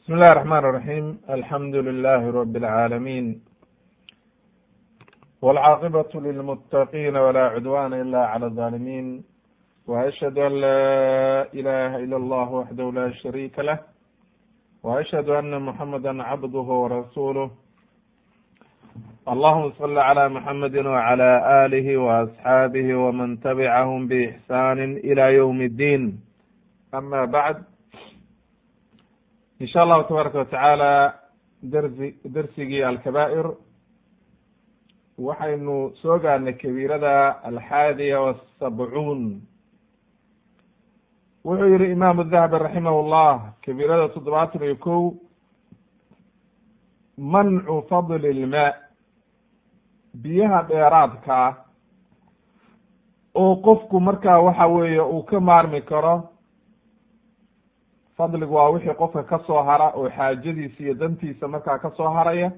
بسم الله الرحمن الرحيم الحمد لله رب العالمين والعاقبة للمتقين ولا عدوان إلا على الظالمين وأشهد أن لا إله إلا الله وحده لا شريك له وأشهد أن محمدا عبده ورسوله اللهم صل على محمد وعلى آله وأصحابه ومن تبعهم بإحسان إلى يوم الدين أما بعد in sha allahu tabaaraka watacaala darsi darsigii alkabaa'ir waxaynu soo gaarnay kabiirada alxaadiya wasabcuun wuxuu yihi imaamu dahabi raximah llah kabiirada toddobaatan iyo kow mancu fadli ilmaa biyaha dheeraadka ah oo qofku markaa waxa weeye uu ka maarmi karo fadligu waa wixii qofka ka soo hara oo xaajadiisa iyo dantiisa markaa ka soo haraya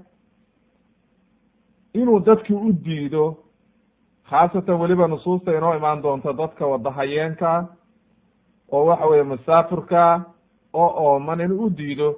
inuu dadki u diido khaasatan weliba nusuusta inoo imaan doonto dadka wadahayeenka oo waxa weeye masaafirka oo ooman inuu u diido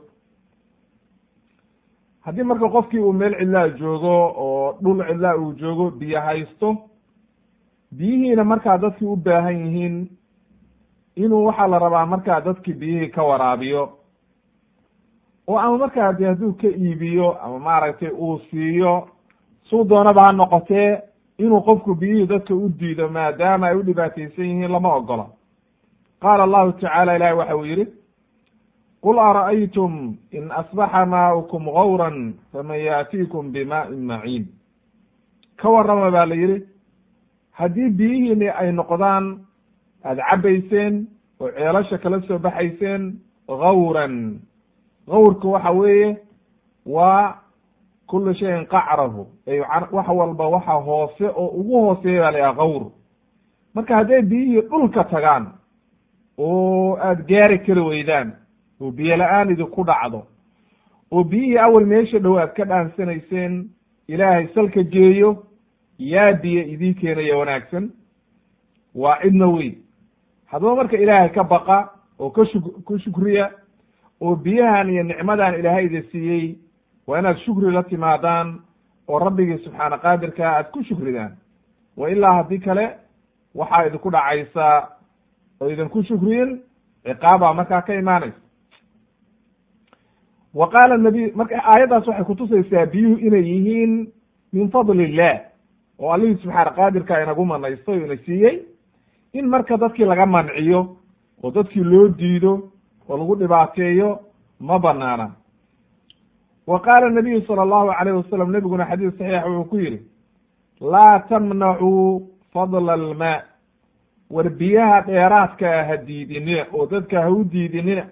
haddii marka qofkii uu meel cidlaa joogo oo dhul cidlaa uu joogo biyo haysto biyihiina markaa dadkii u baahan yihiin inuu waxaa la rabaa markaa dadki biyihii ka waraabiyo oo ama markaa de hadduu ka iibiyo ama maaragtay uu siiyo suu doonaba ha noqotee inuu qofku biyihii dadka u diido maadaama ay u dhibaataysan yihiin lama ogola qaala allahu tacaala ilahi waxa uu yihi qul ara'aytum in asbaxa maaukum gawran faman yaatiikum bima'in maciin ka warrama baa la yihi haddii biyihiini ay noqdaan aada cabayseen oo ceelasha kala soo baxayseen gawran gawrka waxa weeye waa kula shayin qacrahu ay wax walba waxa hoose oo ugu hooseeya baa la yaha gawr marka hadday biyihii dhulka tagaan oo aada gaari kari weydaan oo biyo la-aan idinku dhacdo oo biyihii awal meesha dhow aad ka dhaansanayseen ilaahay salka geeyo yaa biyo idii keenaya wanaagsan waa cidna wey haddaba marka ilaahay ka baqa oo ka shuk ku shukriya oo biyahan iyo nicmadan ilaahay ida siiyey waa inaad shukri la timaadaan oo rabbigii subxaana qaadirka aad ku shukridaan wa ilaa haddii kale waxaa idinku dhacaysaa oo idinku shukriyin ciqaabaa markaa ka imaanaysa wa qaala nabiy marka aayaddaas waxay kutusaysaa biyuhu inay yihiin min fadli illah oo allihii subxaana qaadirka inagu manaystay o ina siiyey in marka dadkii laga manciyo oo dadkii loo diido oo lagu dhibaateeyo ma banaana wa qaala nabiyu sala allahu alayh wasalam nebiguna xadiis saxiix wuxuu ku yihi laa tamnacuu fadla almaa war biyaha dheeraadkaa ha diidinina oo dadka ha u diidinina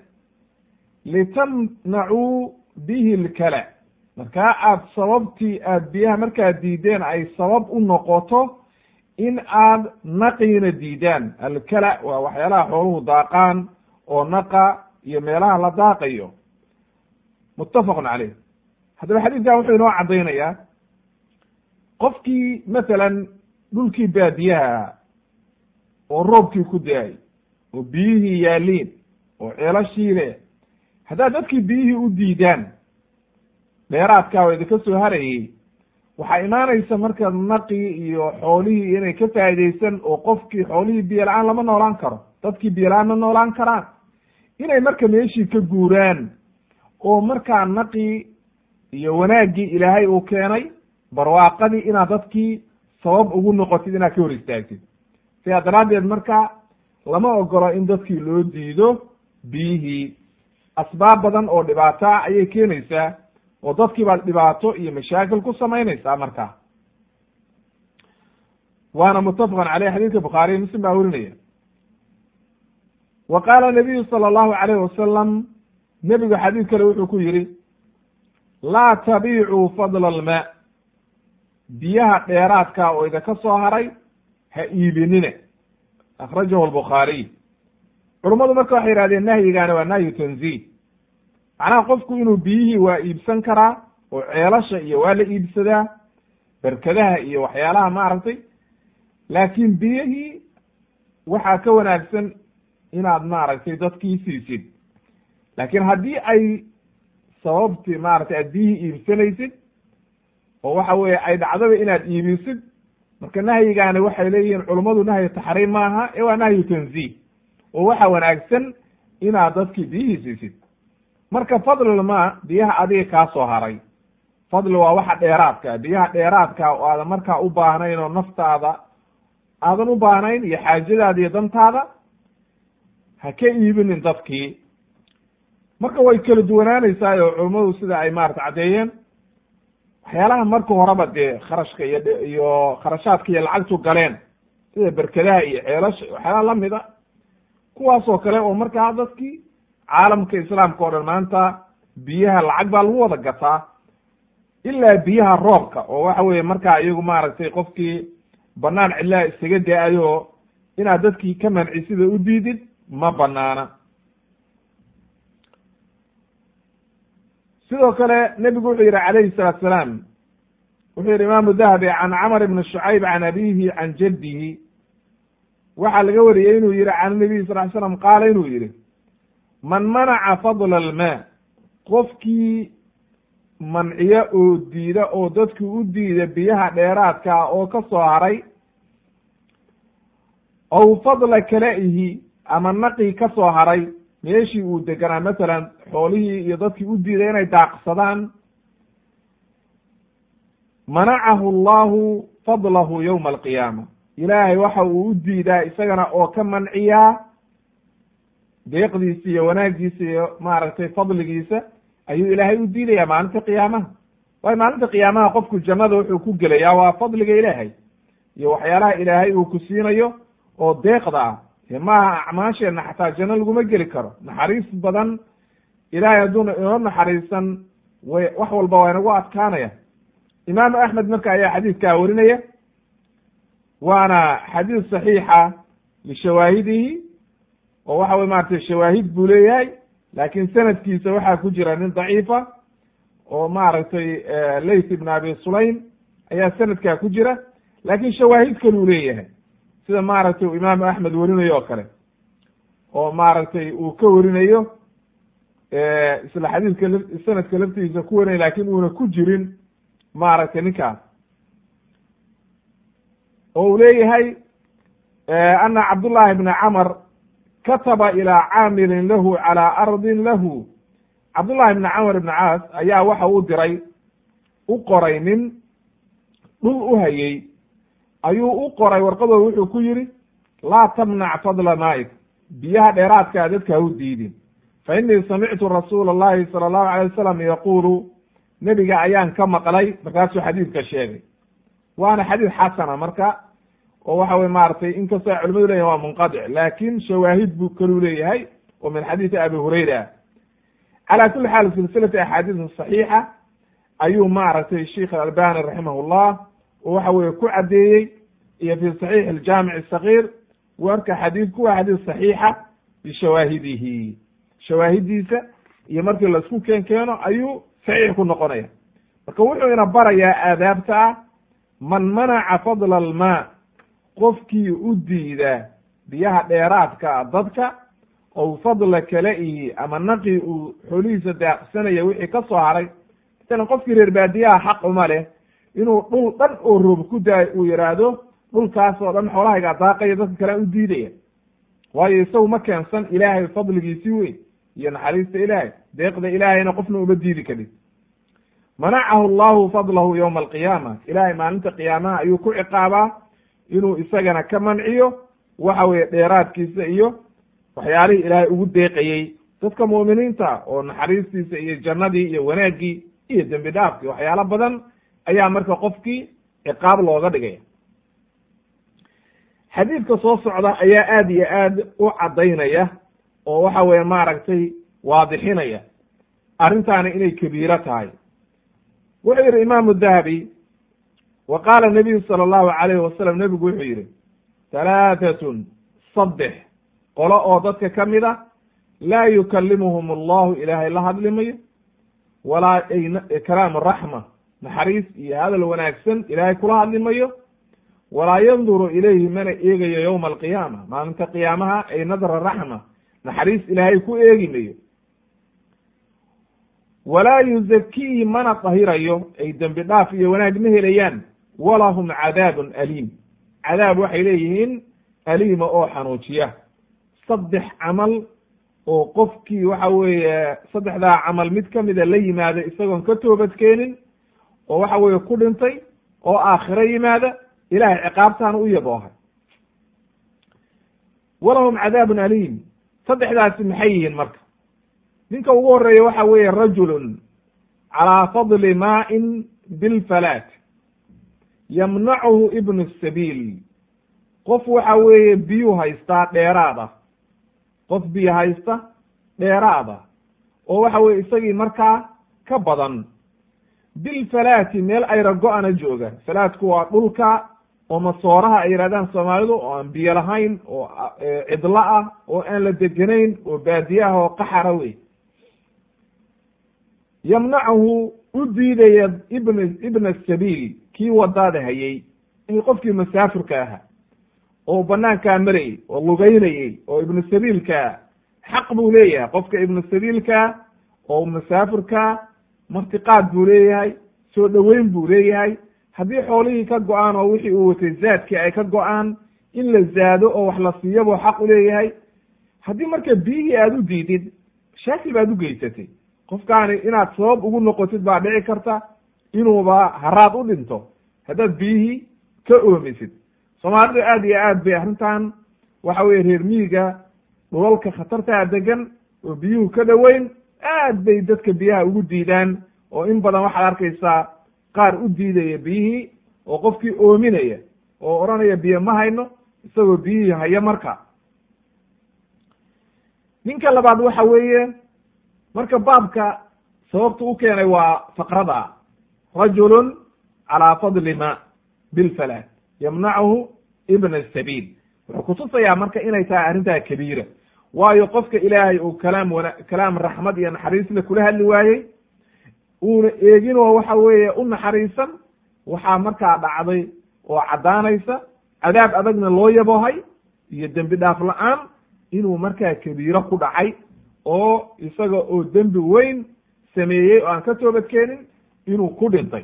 litamnacuu bihi lkala markaa aad sababtii aad biyaha markaad diideen ay sabab u noqoto in aad naqiina diidaan alkala waa waxyaalaha xooluhu daaqaan oo naqa iyo meelaha la daaqayo muttafaqun caleyh haddaba xadiidkan wuxuu inoo caddaynayaa qofkii masalan dhulkii baadiyaha oo roobkii ku da-ay oo biyihii yaaliin oo ceelashii leh haddaad dadkii biyihii u diidaan dheeraadkaa oo idinka soo harayey waxaa imaanaysa marka naqii iyo xoolihii inay ka faa'idaysan oo qofkii xoolihii biyo la-aan lama noolaan karo dadkii biyo la-aan ma noolaan karaan inay marka meeshii ka guuraan oo markaa naqii iyo wanaaggii ilaahay uu keenay barwaaqadii inaad dadkii sabab ugu noqotid inaad ka hor istaagtid sidaa daraaddeed marka lama ogolo in dadkii loo diido biyihii asbaab badan oo dhibaato ah ayay keenaysaa oo dadkii baad dhibaato iyo mashaakil ku samaynaysaa markaa waana muttafaqan caleyh xadiidka bukhaariy muslim baa werinaya wa qaala nabiyu sala allahu alayh wasalam nebigu xadiid kale wuxuu ku yihi laa tabiicuu fadla almaa biyaha dheeraadka oo idinka soo haray ha iibinina akhrajahu albukhaariy culummadu marka waxay yihahdeen nahyigaani waa nahyu tanziih macnaha qofku inuu biyihii waa iibsan karaa oo ceelasha iyo waa la iibsadaa berkadaha iyo waxyaalaha maaragtay laakiin biyihii waxaa ka wanaagsan inaad maaragtay dadkii siisid laakiin haddii ay sababtii maaragtay aad biyihii iibsanaysid oo waxa weeye ay dhacdaba inaad iibisid marka nahyigaani waxay leeyihiin culummadu nahyu taxriim maaha ee waa nahyu tanziih oo waxa wanaagsan inaad dadkii biyihii siisid marka fadlilmaa biyaha adiga kaa soo haray fadli waa waxa dheeraadka biyaha dheeraadka oo aadan markaa u baahnayn oo naftaada aadan u baahnayn iyo xaajadaada iyo dantaada ha ka iibinin dadkii marka way kala duwanaanaysaa oo culummadu sida ay maarata caddeeyeen waxyaalaha marka horeba dee kharashka iyo iyo kharashaadka iyo lacagtu galeen sida berkadaha iyo ceelasha waxyaalaha lamid a kuwaasoo kale oo markaa dadkii caalamka islaamka o dhan maanta biyaha lacag baa lagu wada gataa ilaa biyaha roobka oo waxa weeye markaa iyagu maaragtay qofkii banaan cidlaha iskaga da-ayo inaad dadkii ka manci sida u diidid ma banaana sidoo kale nebigu wuxuu yihi calayhi salaatu salaam wuxuu yihi imaamu dahabi can camr ibni shucayb can abihi can jaddihi waxaa laga wariyey inuu yihi can nabiy sal ly slam qaala inuu yihi man manaca fadla almaa qofkii manciya oo diida oo dadki u diida biyaha dheeraadkaa oo ka soo haray ow fadla kala-ihi ama naqii ka soo haray meeshii uu deganaa masalan xoolihii iyo dadkii u diiday inay daaqsadaan manacahu allahu fadlahu yowma alqiyaama ilaahay waxa uu u diidaa isagana oo ka manciyaa deeqdiisa iyo wanaaggiisa iyo maaragtay fadligiisa ayuu ilaahay u diidayaa maalinta qiyaamaha waayo maalinta qiyaamaha qofku jannada wuxuu ku gelayaa waa fadliga ilaahay iyo waxyaalaha ilaahay uu ku siinayo oo deeqda ah e maaha acmaasheenna xataa janno laguma geli karo naxariis badan ilaahay hadduuna inoo naxariisan way wax walba waa inagu adkaanaya imaamu axmed marka ayaa xadiidkaa warinaya waana xadiid saxiixa lishawaahidihi oo waxa weye maratay shawaahid buu leeyahay laakiin sanadkiisa waxaa ku jira nin daciifa oo maaragtay layth ibn abi sulaym ayaa sanadkaa ku jira laakin shawaahid kaluu leeyahay sida maaragtay imaamu axmed warinayo oo kale oo maaragtay uu ka warinayo isla xadiidka sanadka laftigiisa ku warinay lakin uuna ku jirin maaragtay ninkaas oo uu leeyahay ana cabdullahi bna camr kataba ilaa caamilin lahu calaa ardin lahu cabdullahi bna camr ibna caas ayaa waxa uu diray u qoray nin dhul u hayey ayuu u qoray warqadooda wuxuu ku yidhi laa tamnac fadla maa'ik biyaha dheeraadkaa dadka ha u diidin fa innii samictu rasuula allahi sala allahu alay wasalam yaquulu nebiga ayaan ka maqlay markaasuu xadiidka sheegay waana xadiid xasana marka oo waxa weye maaragtay inkastoo ay culimadu leyahin waa munqadic laakin shawaahid buu kaluu leeyahay oo min xadiidi abi hurayra calaa kuli xaal silsilati axaadiisa saxiixa ayuu maaragtay sheikh albani raximahullah oo waxa weye ku caddeeyey iyo fi saxiix aljaamic asagiir warka xadiidku waa xadiid saxiixa bishawaahidihi shawaahidiisa iyo markii laisku keen keeno ayuu saxiix ku noqonaya marka wuxuu ina barayaa aadaabta ah man manaca fadla almaa qofkii u diida biyaha dheeraadka dadka ow fadla kala-ihi ama naqii uu xoolihiisa daaqsanaya wixii ka soo haray masalan qofkii reer baadiyaha xaq uma leh inuu dhul dhan oo roob ku daayo uu yihaahdo dhulkaas oo dhan xoolahaygaa daaqaya dadka kale u diidaya waayo isagu ma keensan ilaahay fadligiisi wey iyo naxariista ilaahay deeqda ilaahayna qofna uma diidi karin manacahu allahu fadlahu yowma alqiyaama ilaahay maalinta qiyaamaha ayuu ku ciqaabaa inuu isagana ka manciyo waxa weeye dheeraadkiisa iyo waxyaalihii ilaahay ugu deeqayey dadka mu'miniinta oo naxariistiisa iyo jannadii iyo wanaaggii iyo dembi dhaafkii waxyaalo badan ayaa marka qofkii ciqaab looga dhigaya xadiidka soo socda ayaa aad iyo aad u caddaynaya oo waxa weye maaragtay waadixinaya arrintaani inay kabiiro tahay wuxuu yihi imaamu dahabi wa qaala nabiyu sala allahu alayhi wasalam nebigu wuxuu yihi halaatatun saddex qolo oo dadka ka mid a laa yukalimuhum allahu ilaahay la hadlimayo walaa kalaamu raxma naxariis iyo hadal wanaagsan ilaahay kula hadlimayo walaa yanduru ilayhi mana eegayo yowma alqiyaama maalinta qiyaamaha ay nadra raxma naxariis ilaahay ku eegi mayo walaa yuzakiihi mana dahirayo ay dembi dhaaf iyo wanaag ma helayaan walahum cadaabun aliim cadaab waxay leeyihiin aliima oo xanuujiya saddex camal oo qofkii waxa weeye saddexdaa camal mid kamida la yimaada isagoon ka toobadkeenin oo waxa weeye ku dhintay oo aakhiro yimaada ilahay ciqaabtaana u yaboohay walahum cadaabun aliim saddexdaasi maxay yihiin marka ninka ugu horeeya waxa weeye rajulun calaa fadli maa'in bilfalaat yamnacuhu ibnu sabiil qof waxa weeye biyuu haystaa dheeraad ah qof biyo haysta dheeraad ah oo waxa weye isagii markaa ka badan bilfalaati meel ayra go-ana jooga falaatku waa dhulka oo masooraha ay yidhahdaan soomaalidu oo aan biyo lahayn oo cidlo ah oo aan la deganayn oo baadiye ah oo qaxara wey yamnacuhu u diidaya ibn ibna sabiil kii wadaada hayay qofkii masaafirka aha oo banaankaa marayay oo lugeynayey oo ibnu sabiilkaa xaq buu leeyahay qofka ibnu sabiilkaa oo masaafirkaa martiqaad buu leeyahay soo dhoweyn buu leeyahay haddii xoolihii ka go-aan oo wixii uu watay zaadkii ay ka go-aan in la zaado oo wax la siiyo buu xaq u leeyahay haddii marka biyihii aada u diidid shaakil baad u geysatay qofkaani inaad sabab ugu noqotid baa dhici karta inuuba haraad u dhinto haddaad biyihii ka oomisid soomaalidu aad iyo aad bay arrintan waxa weye reer miyiga dhulalka khatartaa degan oo biyuhu ka dhoweyn aad bay dadka biyaha ugu diidaan oo in badan waxaad arkaysaa qaar u diidaya biyihii oo qofkii oominaya oo odhanaya biyo ma hayno isagoo biyihii haya marka ninka labaad waxa weeye marka baabka sababta u keenay waa faqrada rajulun calaa fadli ma bilfalaat yamnacuhu ibna sabiil wuxuu kutusayaa marka inay tahay arrintaa kabiira waayo qofka ilaahay uu kalaam wana kalaam raxmad iyo naxariisle kula hadli waayey uuna eegin oo waxa weeye u naxariisan waxaa markaa dhacday oo caddaanaysa cadaab adagna loo yaboohay iyo dembi dhaaf la-aan inuu markaa kabiiro ku dhacay oo isaga oo dembi weyn sameeyey oo aan ka toobadkeenin inuu ku dhintay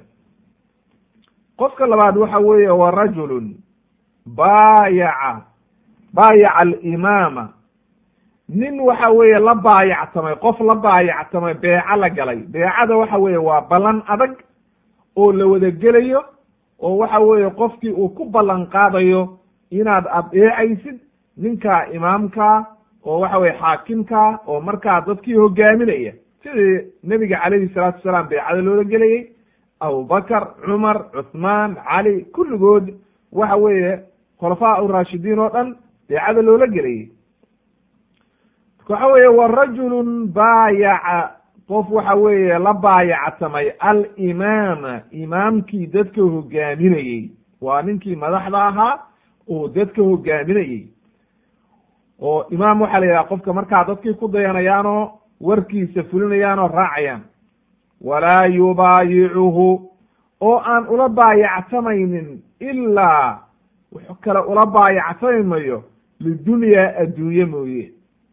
qofka labaad waxa weeye wa rajulun baayaca baayaca alimaama nin waxa weeye la baayactamay qof la baayactamay beeco la galay beecada waxa weeye waa ballan adag oo la wada gelayo oo waxa weeye qofkii uu ku ballan qaadayo inaad adeecaysid ninka imaamka oo waxa weye xaakimka oo markaa dadkii hogaaminaya sidii nebiga calayhi salaatu wasalaam beecada loola gelayey abubakar cumar cuthmaan cali kulligood waxa weeye khulafaa urashidiin oo dhan beecada loola gelayey waxa weeye wa rajulun baayaca qof waxa weeye la baayactamay alimaama imaamkii dadka hogaaminayey waa ninkii madaxda ahaa oo dadka hogaaminayey oo imaam waxaa la yidhaha qofka markaa dadkii ku dayanayaanoo warkiisa fulinayaanoo raacayaan walaa yubaayicuhu oo aan ula baayactamaynin ilaa wuxuu kale ula baayactami mayo lidunyaa adduunye mooye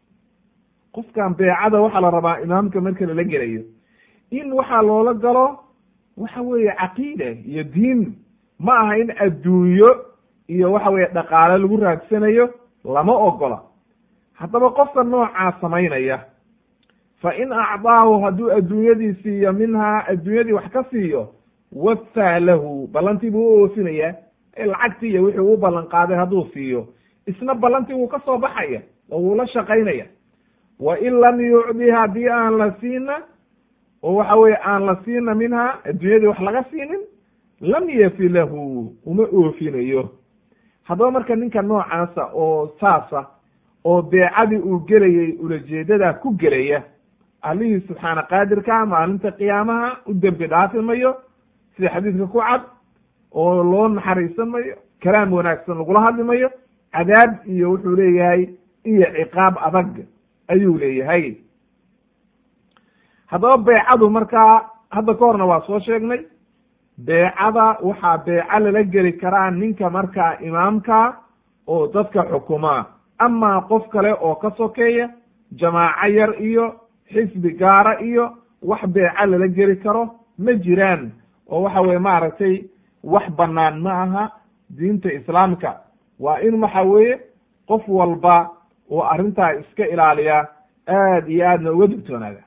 qofkan beecada waxaa la rabaa imaamka marka lala gelayo in waxaa loola galo waxa weeye caqiida iyo diin ma aha in adduunyo iyo waxa weeye dhaqaale lagu raagsanayo lama ogola haddaba qofka noocaa samaynaya fa in acdaahu hadduu adduunyadii siiyo minhaa adduunyadii wax ka siiyo wafaa lahu ballantii buu u oofinayaa lacagtii iyo wixii uu ballan qaaday hadduu siiyo isna ballantii wuu ka soo baxaya oo wuu la shaqaynaya wa in lam yucdi haddii aan la siina oo waxa weye aan la siina minhaa adduunyadii wax laga siinin lam yafi lahu uma oofinayo haddaba marka ninka noocaasa oo saasa oo beecadii uu gelayey ulajeedadaa ku gelaya allihii subxaana qaadirkaa maalinta qiyaamaha u dembi dhaafi mayo sida xadiidka ku cad oo loo naxariisan mayo kalaam wanaagsan lagula hadli mayo cadaab iyo wuxuu leeyahay iyo ciqaab adag ayuu leeyahay haddaba beecadu markaa hadda ka horna waa soo sheegnay beecada waxaa beeco lala geli karaa ninka markaa imaamka oo dadka xukumaa amaa qof kale oo ka sokeeya jamaaco yar iyo xisbi gaara iyo wax beeca lala geli karo ma jiraan oo waxa weye maaragtay wax bannaan ma aha diinta islaamka waa in waxa weeye qof walba oo arrintaa iska ilaaliya aad iyo aadna uga digtoonaada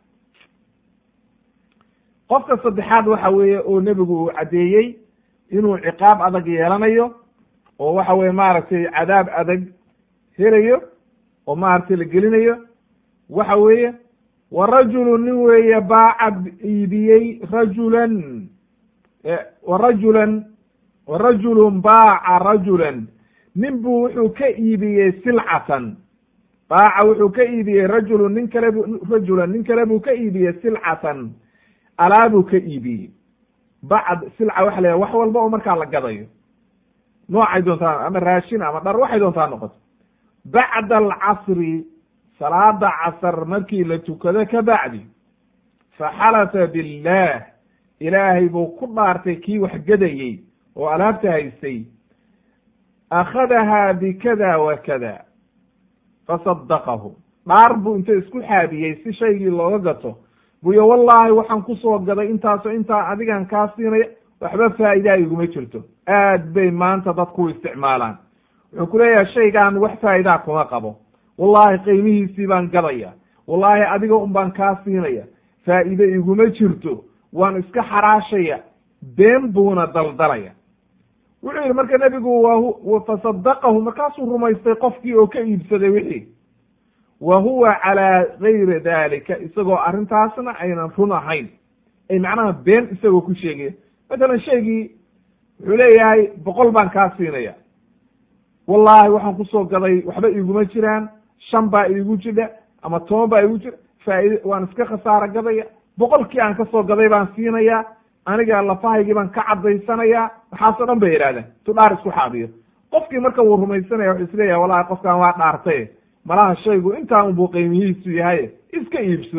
qofka saddexaad waxa weeye oo nebigu uu caddeeyey inuu ciqaab adag yeelanayo oo waxa weye maaragtay cadaab adag helayo oo maaragtay la gelinayo waxa weeye wa rajulu nin weeye baaca iibiyey rajulan wa rajulan wa rajulun baaca rajulan nin buu wuxuu ka iibiyey silcatan baaca wuxuu ka iibiyey rajulun nin kale bu rajulan nin kale buu ka iibiyey silcatan alaabuu ka iibiyey bacd silca waxa la wax walba oo markaa la gadayo noocay doontaa ama raashin ama dhar waxay doontaa noqoto bacda alcasri salaada casar markii la tukado ka bacdi faxalafa billah ilaahay buu ku dhaartay kii wax gadayey oo alaabta haystay akhadahaa bikada wa kada fasadaqahu dhaar buu inta isku xaabiyey si shaygii looga gato buyo wallaahi waxaan kusoo gaday intaaso intaa adigan kaa siinaya waxba faa'idaa iguma jirto aad bay maanta dadku u isticmaalaan wuxuu ku leeyahay shaygaan wax faa'idaa kuma qabo wallaahi qiimihiisii baan gadaya wallaahi adiga un baan kaa siinaya faa'iide iguma jirto waan iska xaraashaya been buuna daldalaya wuxuu yidhi marka nebigu wa fasadaqahu markaasuu rumaystay qofkii oo ka iibsaday wixii wa huwa calaa gayri dalika isagoo arrintaasna aynan run ahayn ay macnaha been isagoo ku sheegaya matalan shaygii wuxuu leeyahay boqol baan kaa siinaya wallaahi waxaan kusoo gaday waxba iiguma jiraan shan baa iigu jira ama toban baa iigu jira faaide waan iska khasaaro gadaya boqolkii aan kasoo gaday baan siinayaa aniga lafahaygii baan ka cadaysanayaa waxaasoo dhan bay yidhahdeen tu dhaar isku xaabiyo qofkii marka wuu rumaysanaya wuxuu isleeyahay wallahi qofkan waa dhaartay malaha shaygu intaa unbuu qiimihiisu yahay iska iibso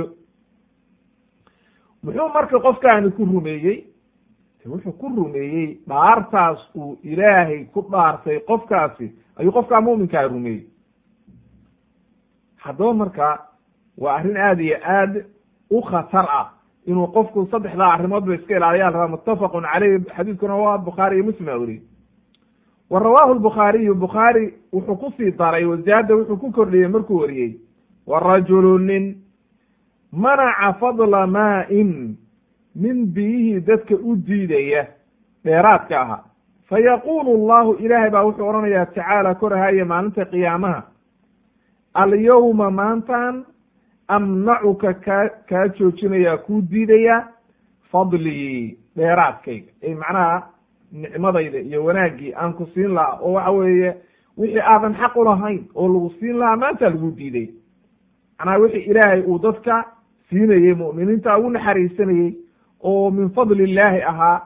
muxuu marka qofkaani ku rumeeyey wuxuu ku rumeeyey dhaartaas uu ilaahay ku dhaartay qofkaasi ayuu qofkaa muminkaa rumeeyey haddaba marka waa arrin aada iyo aad u khatar ah inuu qofku saddexdaa arrimood ba iska ilaaliyaa la rabaa muttafaqun caleyh xadiidkuna waa bukhaari iyo muslim a weriye wa rawaahu lbukhaariyu bukhaari wuxuu kusii daray wazaada wuxuu ku kordhiyey markuu wariyey wa rajulu nin manaca fadla maa-in nin biyihii dadka u diidaya dheeraadka ahaa fa yaquulu allahu ilaahay baa wuxuu odhanayaa tacaala korahaaye maalinta qiyaamaha alyawma maantan amnacuka kaa kaa joojinayaa kuu diidaya fadlii dheeraadkayga ay macnaha nicmadayda iyo wanaaggii aan ku siin lahaa oo waxa weeye wixii aadan xaq ulahayn oo lagu siin lahaa maanta lagu diiday macnaha wixii ilaahay uu dadka siinayey mu'miniinta ugu naxariisanayey oo min fadli illaahi ahaa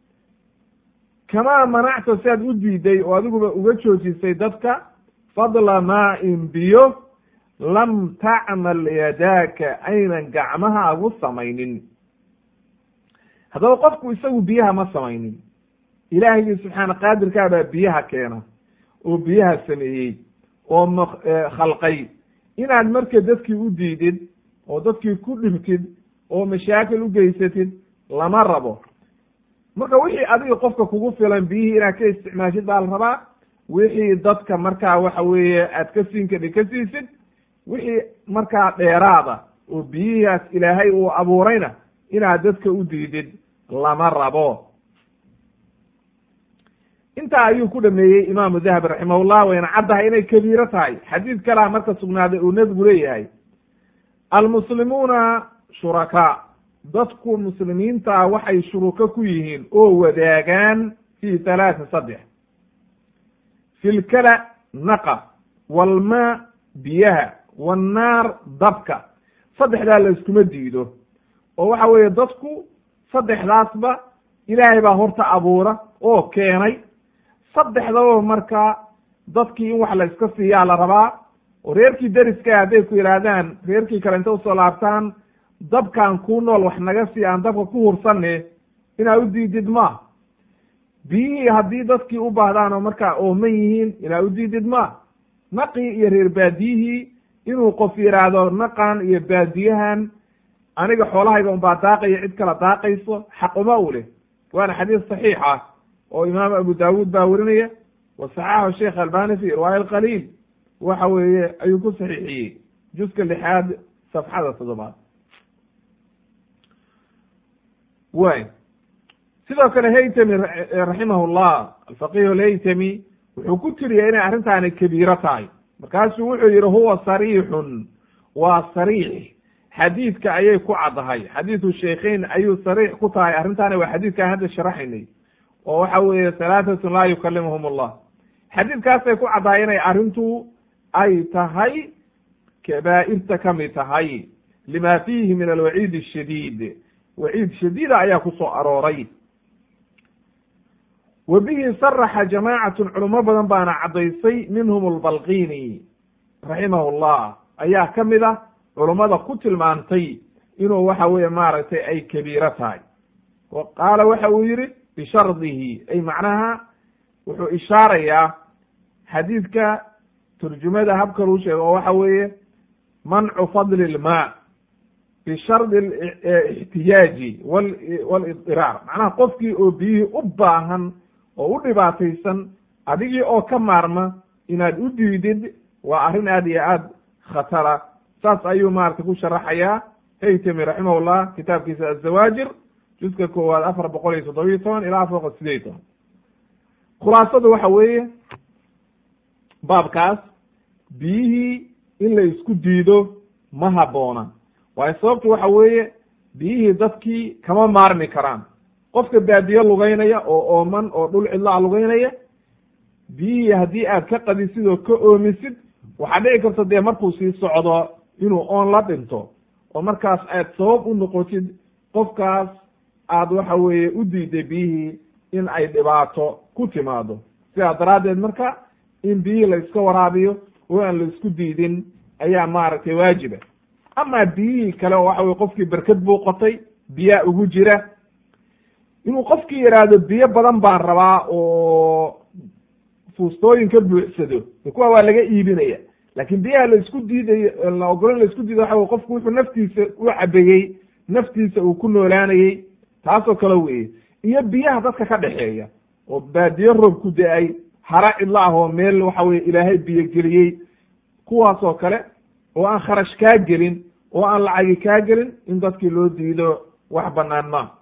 kamaa manacta si aad u diiday oo adiguba uga joojisay dadka fadla maa-in biyo lam tacmal yadaaka aynan gacmahaagu samaynin haddaba qofku isagu biyaha ma samaynin ilaahigii subxaana qaadirkaa baa biyaha keena oo biyaha sameeyey oo m khalqay inaad marka dadkii u diidid oo dadkii ku dhibtid oo mashaakil u geysatid lama rabo marka wixii adiga qofka kugu filan biyihii inaad ka isticmaashid baa la rabaa wixii dadka markaa waxa weeye aad ka siin kadhi ka siisid wixii markaa dheeraada oo biyihiaas ilaahay uu abuurayna inaad dadka u diidid lama rabo intaa ayuu ku dhameeyey imaamu dahabi raximahullah wayna caddahay inay kabiiro tahay xadiid kalaa marka sugnaaday uu nebigu leeyahay almuslimuuna shurakaa dadku muslimiintaa waxay shuruko ku yihiin oo wadaagaan fi halaata saddex fi lkala naqa walmaa biyaha wannaar dabka saddexdaa la iskuma diido oo waxa weeye dadku saddexdaasba ilaahay baa horta abuura oo keenay saddexdaba markaa dadkii in wax la iska siiyaa la rabaa oo reerkii deriska hadday ku yidhaahdaan reerkii kale inta usoo laabtaan dabkaan kuu nool wax naga sii aan dabka ku hursanne inaa u diidid ma biyihii haddii dadkii u baahdaan oo markaa ooman yihiin inaa u diidid ma naqii iyo reer baadiyihii inuu qof yidhaahdo naqan iyo baadiyahan aniga xoolahayga unbaa daaqaya cid kala daaqayso xaquma u leh waana xadiis saxiix ah oo imaam abu daawuud baa werinaya wa saxaxahu sheekh albani fi irwaaya alqaliil waxa weeye ayuu ku saxiixiyey juska lixaad safxada toddobaad way sidoo kale haytami raximah llah alfaqih alhaytami wuxuu ku tiriyay inay arrintaani kabiiro tahay markaasuu wuxuu yihi huwa sariixun waa sariix xadiidka ayay ku caddahay xadiidu sheikheyn ayuu sariix ku tahay arrintaani waa xadiidkaan hadda sharaxaynay oo waxa weeye halaatatun laa yukalimuhum allah xadiidkaasay ku caddahay inay arrintu ay tahay kabaa'irta kamid tahay lima fiihi min alwaciid ashadiid waciid shadiida ayaa ku soo arooray wa bihi saraxa jamaacatun culimo badan baana caddaysay minhum albalqini raximahu llah ayaa ka mid ah culummada ku tilmaantay inuu waxa weeye maaragtay ay kabiiro tahay wa qaala waxa uu yihi bishardihi ay macnaha wuxuu ishaarayaa xadiidka turjumada habka lagu sheego oo waxa weeye mancu fadli ilmaa bishardi ixtiyaaji walidiraar macnaha qofkii oo biyihii u baahan oo u dhibaataysan adigii oo ka maarma inaad u diidid waa arrin aad iyo aad khatara saas ayuu maarata ku sharaxayaa haytami raximahullah kitaabkiisa azawaajir juska koowaad afar boqol iyo toddobiyo toban ilaa afar boqol sideed toban khulaasadu waxa weeye baabkaas biyihii in la isku diido ma habboona waayo sababtu waxa weeye biyihii dadkii kama maarmi karaan qofka baadiyo lugeynaya oo ooman oo dhul cidlaa lugeynaya biyihii haddii aad ka qadisid oo ka oomisid waxaa dhici karta dee markuu sii socdo inuu oon la dhinto oo markaas aad sabab u noqotid qofkaas aad waxa weeye u diiday biyihii in ay dhibaato ku timaado sidaa daraaddeed marka in biyihii la iska waraabiyo oo aan la isku diidin ayaa maaragtay waajiba amaa biyihii kale oo waxa weye qofkii berked buu qotay biyaa ugu jira inuu qofkii yidhaahdo biyo badan baan rabaa oo fuustooyin ka buuxsado de kuwa waa laga iibinaya laakin biyaha la isku diidayo la ogolo la isku diidayo waxa wey qofku wuxuu naftiisa u cabeyey naftiisa uu ku noolaanayey taasoo kale weye iyo biyaha dadka ka dhexeeya oo baadiyo roob ku da-ay hara cidla ah oo meel waxa weye ilaahay biyo geliyey kuwaasoo kale oo aan kharash kaa gelin oo aan lacagi kaa gelin in dadkii loo diido wax banaan ma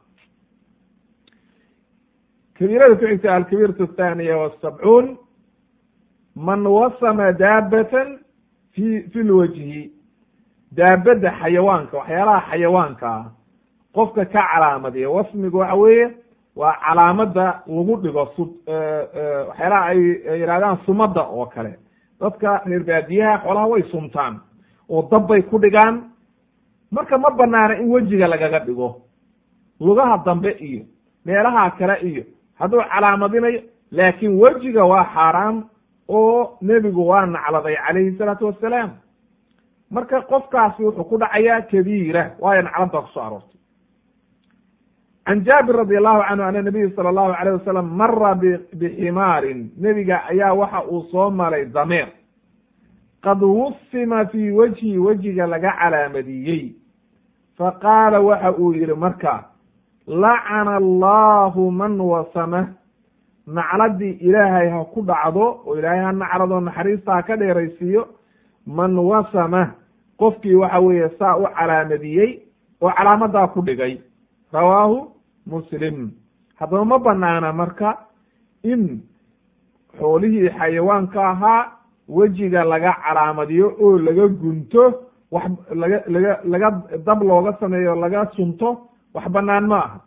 kabiirada ku xigta alkabiiratu athaniya wasabcuun man wasama daabatan fi fi lwajhi daabadda xayawaanka waxyaalaha xayawaanka ah qofka ka calaamadiya wasmiga waxa weeye waa calaamada lagu dhigo su waxyaalaha ay yidhahdaan sumada oo kale dadka reer baadiyaha xoolaha way sumtaan oo dabbay ku dhigaan marka ma banaana in wejiga lagaga dhigo lugaha dambe iyo meelaha kale iyo hadduu calaamadinayo laakin wejiga waa xaaraam oo nebigu waa nacladay calayhi salaatu wassalaam marka qofkaasi wuxuu ku dhacayaa kabiira waayo naclad baa kusoo aroortay can jaabir radi allahu canhu ana nabiy sala allahu alayh wasalam mara biximaarin nebiga ayaa waxa uu soo maray dameer qad wusima fii wajhi wejiga laga calaamadiyey faqaala waxa uu yihi marka lacana allahu man wasama nacladii ilaahay ha ku dhacdo oo ilaahay ha naclado naxariista ha ka dheeraysiiyo man wasama qofkii waxa weeye saa u calaamadiyey oo calaamadaa ku dhigay rawaahu muslim haddaba ma banaana marka in xoolihii xayawaanka ahaa wejiga laga calaamadiyo oo laga gunto wax laga laga laga dab looga sameeyo laga sunto wax banaan ma aha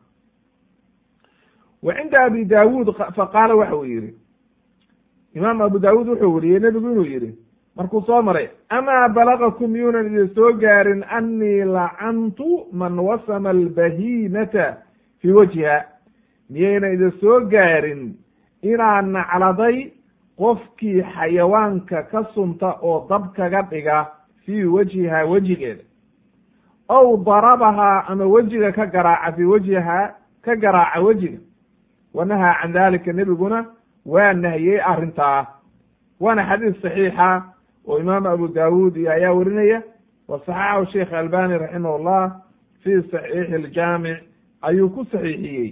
wa cinda abi daawuud faqaala waxa uu yihi imaam abu daawuud wuxuu weriyey nebigu inuu yihi markuu soo maray amaa balagakum yuunan idin soo gaarin annii lacantu man wasama albahimata fii wajhiha miyaynan idin soo gaarin inaan nacladay qofkii xayawaanka ka sunta oo dab kaga dhiga fii wajhiha wejigeeda ow darabahaa ama wejiga ka garaaca fii wajhiha ka garaaca wejiga wanahaa can dalika nebiguna waa nahiyey arrintaa waana xadiis saxiixa oo imaam abu daawuud iyo ayaa werinaya wa saxaxahu sheikh albani raximah llah fii saxiixi iljaamic ayuu ku saxiixiyey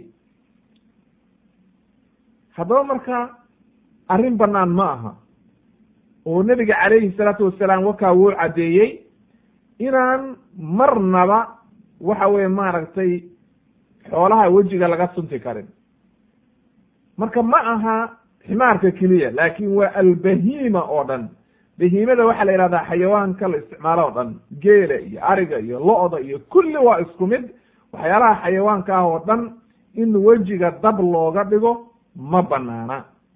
haddaba marka arrin bannaan ma aha oo nebiga calayhi salaatu wasalaam wakaa wuu caddeeyey inaan marnaba waxa weeye maaragtay xoolaha wejiga laga sunti karin marka ma aha ximaarka keliya laakin waa albahiima oo dhan bahiimada waxaa la yihahdaa xayawaanka la isticmaalo o dhan geela iyo ariga iyo lo-da iyo kulli waa isku mid waxyaalaha xayawaanka ah oo dhan in wejiga dab looga dhigo ma banaana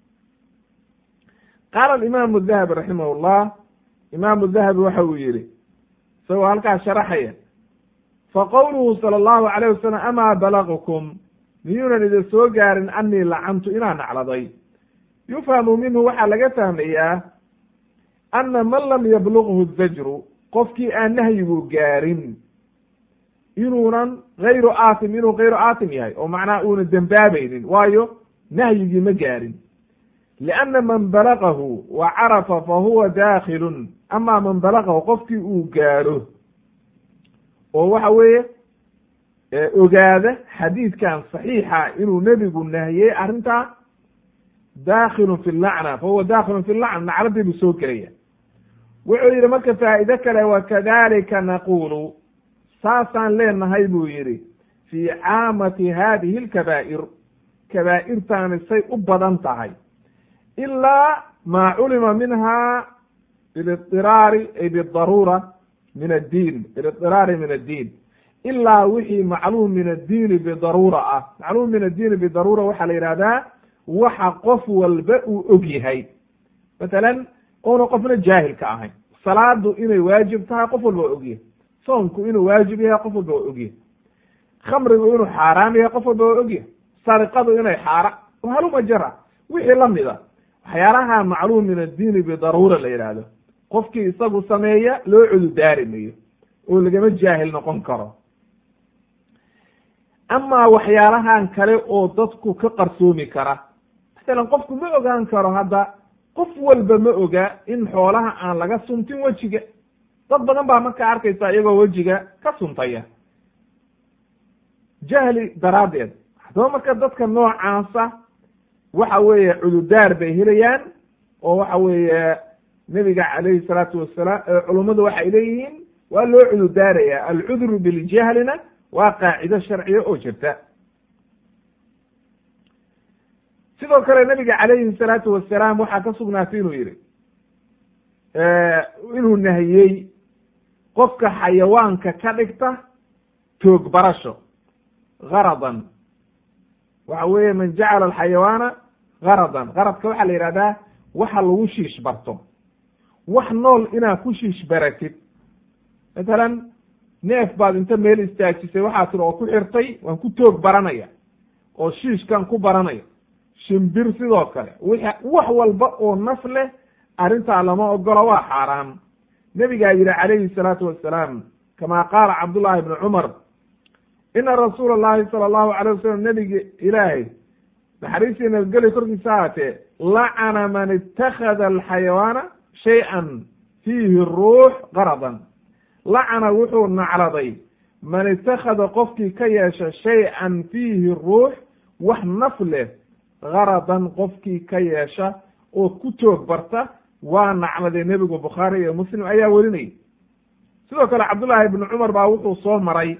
qaala alimaamu dahabi raximah llah imaamu dahabi waxa uu yihi isagoo halkaas sharaxaya faqowluhu sala allahu alayh wasalam amaa balagkum miyuunan idin soo gaarin anii lacantu inaan nacladay yufhamu minhu waxaa laga fahmayaa ana man lam yablughu zajru qofkii aan nahyigu gaarin inuunan gayru aatim inuu gayru aatim yahay oo macnaha uuna dembaabaynin waayo nahyigii ma gaarin lianna man balagahu wa carafa fa huwa daakilun ama man balagahu qofkii uu gaadho oo waxa weeye ogaada xadiidkan saxiixa inuu nebigu nahiyey arrintaa daakilun fi lacna fa huwa daakilun fi lacna nacladii buu soo gelaya wuxuu yidhi marka faa'iide kale wakadalika naqulu saasaan leenahay buu yidhi fii caamati hadihi lkabaa'ir kabaa'irtaani say u badan tahay ilaa maa culima minha bilidiraari ay bidaruura min addiin bilidiraari min addiin ilaa wixii macluum min addiini bidaruura ah macluum min addiini bidaruura waxaa la yidhahdaa waxa qof walba uu og yahay matalan oona qofna jaahil ka ahayn salaadu inay waajib tahay qof walba waa ogyahay soonku inuu waajib yahay qof walba waa ogyahay khamrigu inuu xaaraam yahay qof walba waa ogyahay sariqadu inay xaara haluma jara wixii lamida waxyaalaha macluum min addiini bidaruura la yidhaahdo qofkii isagu sameeya loo cududaari mayo oo lagama jaahil noqon karo amaa waxyaalahan kale oo dadku ka qarsoomi kara masalan qofku ma ogaan karo hadda qof walba ma oga in xoolaha aan laga suntin wejiga dad badan baa markaa arkaysa iyagoo wejiga ka suntaya jahli daraaddeed haddaba marka dadka noocaasa waxa weeye cududaar bay helayaan oo waxa weeye nebiga calayhi salaatu wasalaam culummadu waxay leeyihiin waa loo cududaaraya alcudru biljahlina waa qaacido sharciya oo jirta sidoo kale nebiga calayhi salaatu wasalaam waxaa ka sugnaatay inuu yihi inuu nahiyey qofka xayawaanka ka dhigta toog barasho garadan waxa weeye man jacala alxayawaana garadan garadka waxaa la yihahdaa waxa lagu shiish barto wax nool inaad ku shiish baratid matalan neef baad inta meel istaajisay waxaa tiri oo ku xirtay waan ku toog baranaya oo shiishkan ku baranaya shimbir sidoo kale w wax walba oo naf leh arrintaa lama ogola waa xaaraam nebigaa yihi calayhi salaatu wasalaam kama qaala cabdullahi ibnu cumar ina rasuula allahi sala allahu alayh wasalam nebiga ilaahay naxariistii nabadgeli korkiisa haatee lacana man ittakhada alxayawaana shay-an fiihi ruux qaradan lacana wuxuu nacladay man ittakhada qofkii ka yeesha shay-an fiihi ruux wax naf leh garadan qofkii ka yeesha oo ku toog barta waa nacladay nebigu bukhaari iyo muslim ayaa werinayay sidoo kale cabdullaahi ibnu cumar baa wuxuu soo maray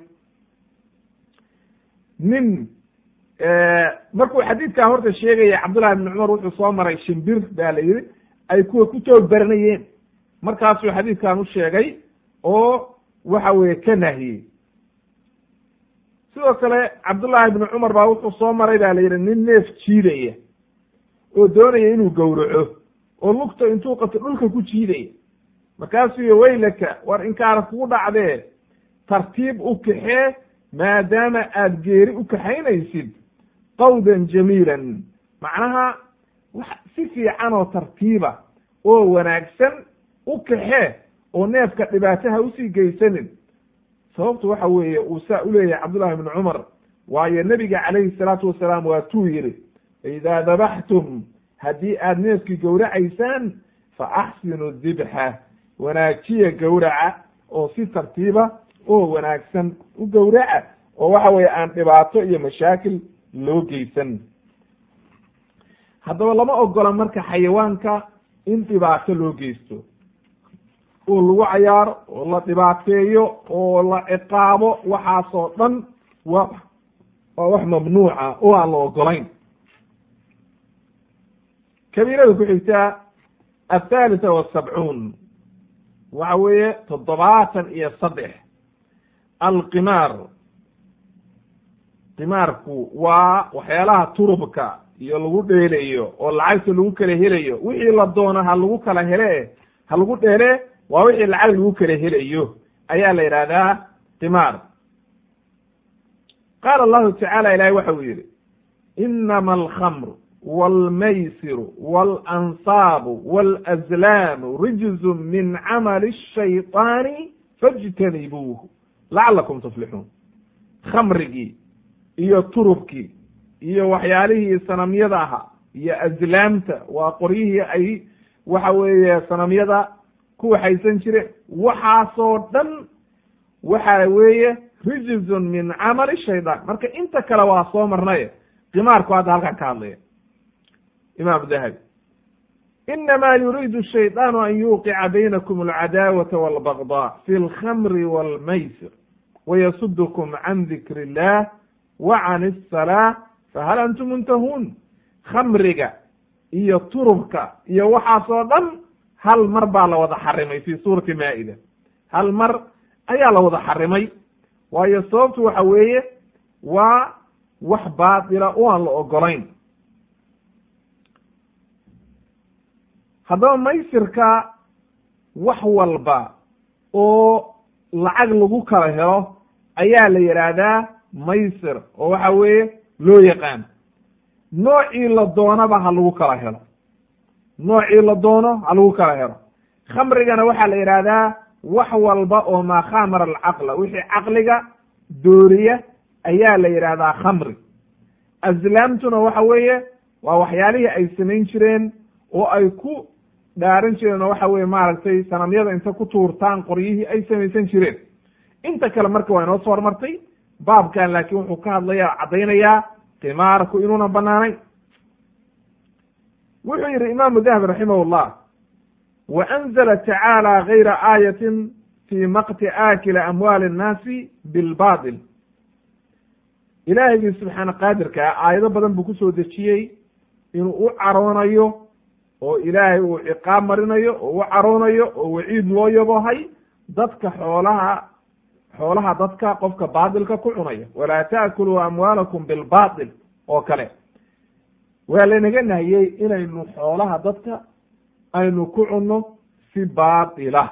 nin markuu xadiidkaa horta sheegaya cabdullahi ibnu cumar wuxuu soo maray shimbir baa la yihi ay kuwa ku toog baranayeen markaasuu xadiidkan u sheegay oo waxa weeye ka nahiyey sidoo kale cabdullaahi ibnu cumar baa wuxuu soo maray ba la yidhi nin neef jiidaya oo doonaya inuu gowraco oo lugta intuu qabto dhulka ku jiidaya markaasuu y waylaka war inkaara kugu dhacdee tartiib u kaxee maadaama aad geeri u kaxaynaysid qawdan jamiilan macnaha wax si fiican oo tartiiba oo wanaagsan u kaxee oo neefka dhibaataha usii geysanin sababtu waxa weeye uu saa uleeyahay cabdullahi ibnu cumar waayo nebiga calayhi salaatu wasalaam waa tuu yihi idaa dabaxtum haddii aad neefkii gowracaysaan fa axsinu dibxa wanaajiya gowraca oo si tartiiba oo wanaagsan u gowraca oo waxa weeye aan dhibaato iyo mashaakil loo geysan haddaba lama ogola marka xayawaanka in dhibaato loo geysto oo lagu cayaaro oo la dhibaateeyo oo la ciqaabo waxaasoo dhan wa waa wax mamnuuca oo aan la ogolayn kabiirada ku xigtaa athalitha wasabcuun waxa weeye toddobaatan iyo saddex alqimaar qimaarku waa waxyaalaha turubka iyo lagu dheelayo oo lacagta lagu kala helayo wixii la doono ha lagu kala hele ha lagu dheele waa wixii lacag lagu kala helayo ayaa la yidhahdaa qimaar qaala allahu tacaala ilahay waxa uu yihi inama alkhamr walmaysiru waalansaabu walazlaamu rijzu min camali الshayطaani fاjtanibuuhu lacalakum tuflixuun khamrigii iyo turubkii iyo waxyaalihii sanamyada ahaa iyo azlaamta waa qoryihii ay waxa weeye sanamyada ku waxaysan jireen waxaasoo dhan waxa weeye rijzun min camali shaydaan marka inta kale waa soo marnaye qimaarku hadda halkan ka hadlaya imaam dahabi inama yuriidu shayطaanu an yuqica baynakum alcadaawata walbagضاء fi اlkhamri wاlmaysir wayasudkum can dikr اllah wa can الsalaa fahal antum muntahuun khamriga iyo turubka iyo waxaasoo dhan hal mar baa la wada xarimay fi suurati maa'ida hal mar ayaa la wada xarimay waayo sababtu waxa weeye waa wax baatila oo aan la ogolayn haddaba maysirka wax walba oo lacag lagu kala helo ayaa la yidhaahdaa maysir oo waxa weeye loo yaqaan noocii la doonaba ha lagu kala helo noocii la doono ha lagu kala helo khamrigana waxaa la yidhaahdaa wax walba oo maa khamara alcaqla wixii caqliga dooriya ayaa la yidhaahdaa khamri aslaamtuna waxa weeye waa waxyaalihii ay samayn jireen oo ay ku dhaaran jireen oo waxa weye maaragtay sanamyada inta ku tuurtaan qoryihii ay samaysan jireen inta kale marka waa inoo soo hormartay baabkan laakiin wuxuu ka hadlaya caddaynayaa qimaarku inuuna banaanayn wuxuu yihi imaamu dahabi raximah llah wa anzla tacaala gayra aayatin fi maqti aakili amwaali annaasi bilbatil ilaahigii subxaana qaadirkaa aayado badan buu kusoo dejiyey inuu u caroonayo oo ilaahay uu ciqaab marinayo oo u caroonayo oo waciid loo yabohay dadka xoolaha xoolaha dadka qofka baatilka ku cunaya walaa ta'kuluu amwaalakum bilbatil oo kale waa laynaga nahiyey inaynu xoolaha dadka aynu ku cunno si baatila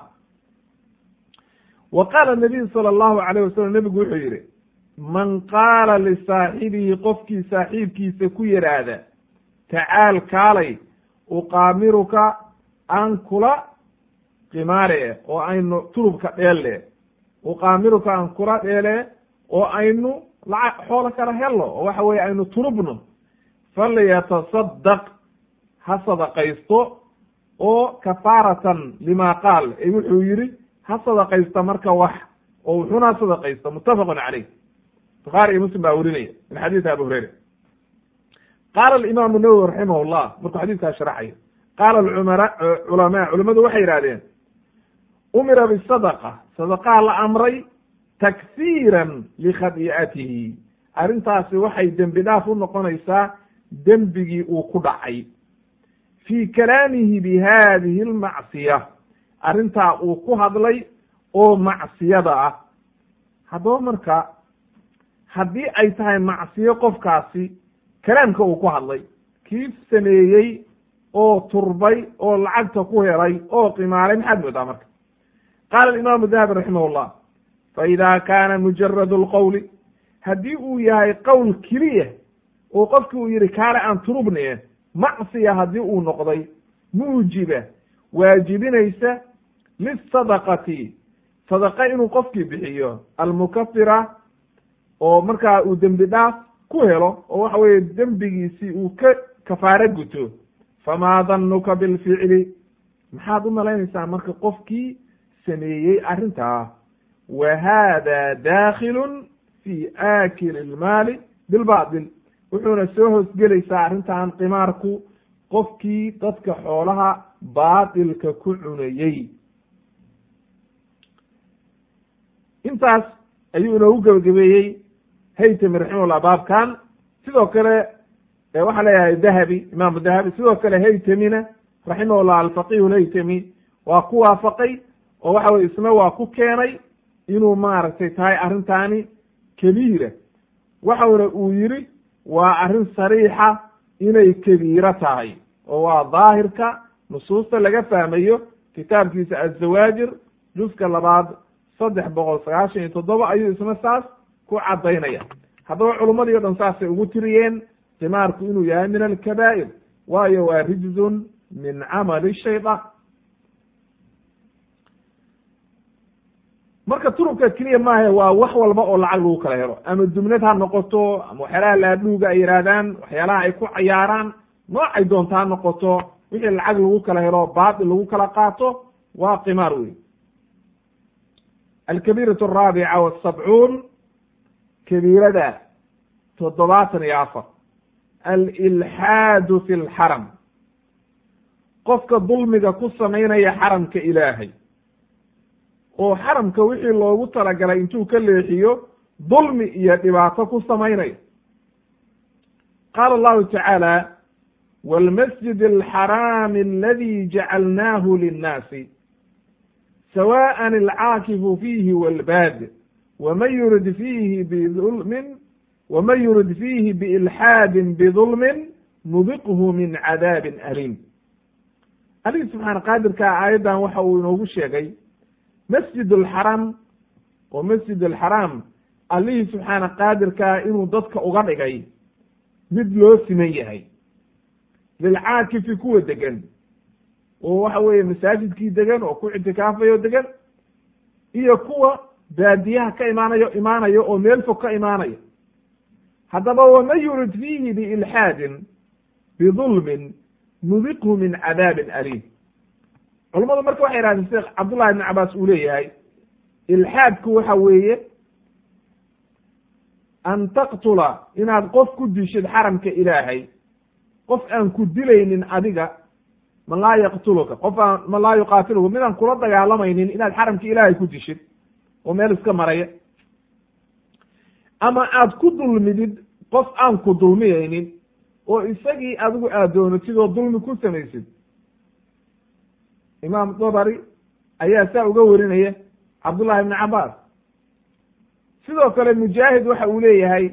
wa qaala nabiyu sala allahu alayh wasalam nebigu wuxuu yihi man qaala lisaaxibihi qofkii saaxiibkiisa ku yidhaahda tacaal kaalay uqaamiruka aan kula qimaare oo aynu turubka dheelle uqaamiruka aan kula dheele oo aynu lacag xoolo kala helno oo waxa weye aynu turubno falyatasadaq ha sadaqaysto oo kafaaratan lima qaal e wuxuu yihi ha sadaqaysta marka wax oo wuxuuna ha sadaqaysto muttafaqun caleyh bukhaari iyo muslim baa werinaya min xadiisi abi hureyra qaala alimaamu nawowi raximah llah markuu xadiiskaa sharaxayo qaala alcumara culamaa culamadu waxay yidhahdeen umira bisadaqa sadaqaa la amray takfiiran likhadi'atihi arrintaasi waxay dembi dhaaf u noqonaysaa dembigii uu ku dhacay fii kalaamihi bi hadihi almacsiya arrintaa uu ku hadlay oo macsiyada ah haddaba marka haddii ay tahay macsiyo qofkaasi kalaamka uu ku hadlay kii sameeyey oo turbay oo lacagta ku helay oo qimaalay maxaad moodaa marka qaala imaamu dahabi raximah llah faida kaana mujarad lqowli haddii uu yahay qowl keliya oo qofki uu yihi kaale aan turubne macsiya haddii uu noqday muujiba waajibinaysa lisadaqati sadaqa inuu qofkii bixiyo almukafira oo markaa uu dembi dhaaf ku helo oo waxa weeye dembigiisii uu ka kafaaro guto famaa danuka bilficli maxaad u malaynaysaa marka qofkii sameeyey arrintaa wa hada dakhilun fi aakili ilmaali bilbatil wuxuuna soo hoosgelaysaa arrintan qimaarku qofkii dadka xoolaha baatilka ku cunayey intaas ayuu inoogu gebagabeeyey haytami raximahullah baabkan sidoo kale waxaa leeyahay dahabi imaamu dahabi sidoo kale haytamina raximahullah alfaqihu lhaytami waa ku waafaqay oo waxa weye isna waa ku keenay inuu maaragtay tahay arrintaani kabiira waxauna uu yiri waa arrin sariixa inay kabiiro tahay oo waa daahirka nusuusta laga fahmayo kitaabkiisa azawaajir juska labaad saddex boqol sagaashan iyo toddoba ayuu isna saas ku caddaynaya haddaba culummadii o dhan saasay ugu tiriyeen qimaarku inuu yahay min alkabaa'ir waayo waa rijzun min camali shaydaan marka turubka keliya maahe waa wax walba oo lacag lagu kala helo ama dumnad ha noqoto ama waxyaalaha laadhuuga ay yihaahdaan waxyaalaha ay ku cayaaraan noocay doonta ha noqoto wixii lacag lagu kala helo baatil lagu kala qaato waa qimaar wey alkabiiratu araabica wasabcuun kabiirada toddobaatan iyo afar alilxaadu fi lxaram qofka dulmiga ku samaynaya xaramka ilaahay oo xaramka wixii loogu talagalay intuu ka leexiyo dulmi iyo dhibaato ku samaynayo qaala allahu tacaala wاlmasjid alxaraami aladi jacalnaahu linnaasi sawaءa alcaakifu fiihi wاlbaad wman yurid fiihi bidulmin wman yurid fiihi biilxaadin bidulmin nudiqhu min cadaabin aliim alihii subxaana qaadirkaa aayaddan waxa uu inoogu sheegay masjid alxaram oo masjid alxaraam allihii subxaana qaadirkaa inuu dadka uga dhigay mid loo siman yahay lilcaakifi kuwa degan oo waxa weeye masaajidkii degan oo ku ictikaafayo degan iyo kuwa baadiyaha ka imaanayo imaanayo oo meel fog ka imaanayo haddaba waman yurid fiihi biilxaadin bidulmin nudiqhu min cadaabin aliim culammadu marka waxay yidhahdeen sheekh cabdullahi ibn cabaas uu leeyahay ilxaadku waxa weeye an taqtula inaad qof ku dishid xaramka ilaahay qof aan ku dilaynin adiga man laa yaqtuluka qof aan man laa yuqaatiluka midaan kula dagaalamaynin inaad xaramka ilaahay ku dishid oo meel iska maraya ama aad ku dulmidid qof aan ku dulmiyaynin oo isagii adigu aad doonatid oo dulmi ku samaysid imaam dabari ayaa saa uga warinaya cabdullahi ibni cabaas sidoo kale mujaahid waxa uu leeyahay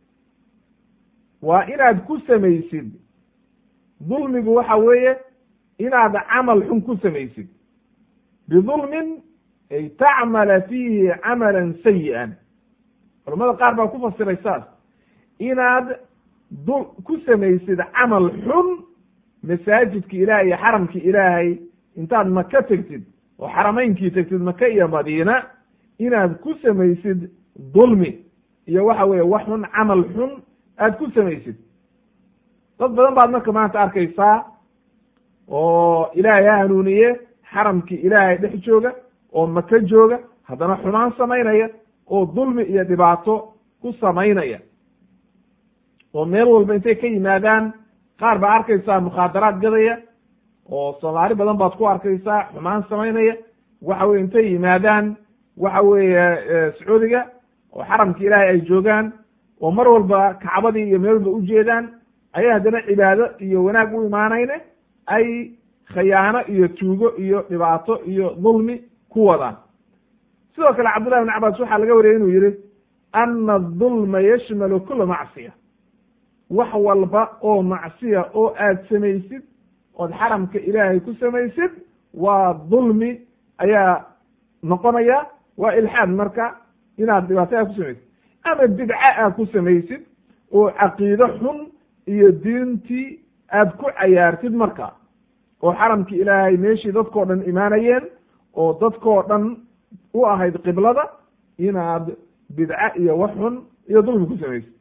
waa inaad ku samaysid dulmigu waxa weeye inaad camal xun ku samaysid bidulmin ay tacmala fiihi camalan sayi'an culamada qaar baa ku fasiray saas inaad du ku samaysid camal xun masaajidka ilaahay iyo xaramka ilaahay intaad maka tegtid oo xaramaynkii tegtid maka iyo madiina inaad ku samaysid dulmi iyo waxa weeye wax xun camal xun aad ku samaysid dad badan baad marka maanta arkaysaa oo ilaahay ha hanuuniye xaramkii ilaahay dhex jooga oo maka jooga haddana xumaan samaynaya oo dulmi iyo dhibaato ku samaynaya oo meel walba intay ka yimaadaan qaar baa arkaysaa mukhaadaraad gadaya oo soomaali badan baad ku arkaysaa xumaan samaynaya waxa weye intay yimaadaan waxa weeye sacuudiga oo xaramka ilaahay ay joogaan oo mar walba kacbadii iyo meel walba ujeedaan ayay haddana cibaado iyo wanaag u imaanayne ay khayaano iyo tuugo iyo dhibaato iyo dulmi ku wadaan sidoo kale cabdullahi ibn cabaas waxaa laga wariyay inuu yihi ana adulma yashmalu kula macsiya wax walba oo macsiya oo aad samaysid ood xaramka ilaahay ku samaysid waa dulmi ayaa noqonaya waa ilxaad marka inaad dhibaato aad ku samaysid ama bidca aad ku samaysid oo caqiide xun iyo diintii aad ku cayaartid marka oo xaramki ilaahay meeshii dadkoo dhan imaanayeen oo dadkoo dhan u ahayd qiblada inaad bidca iyo wax xun iyo dulmi ku samaysid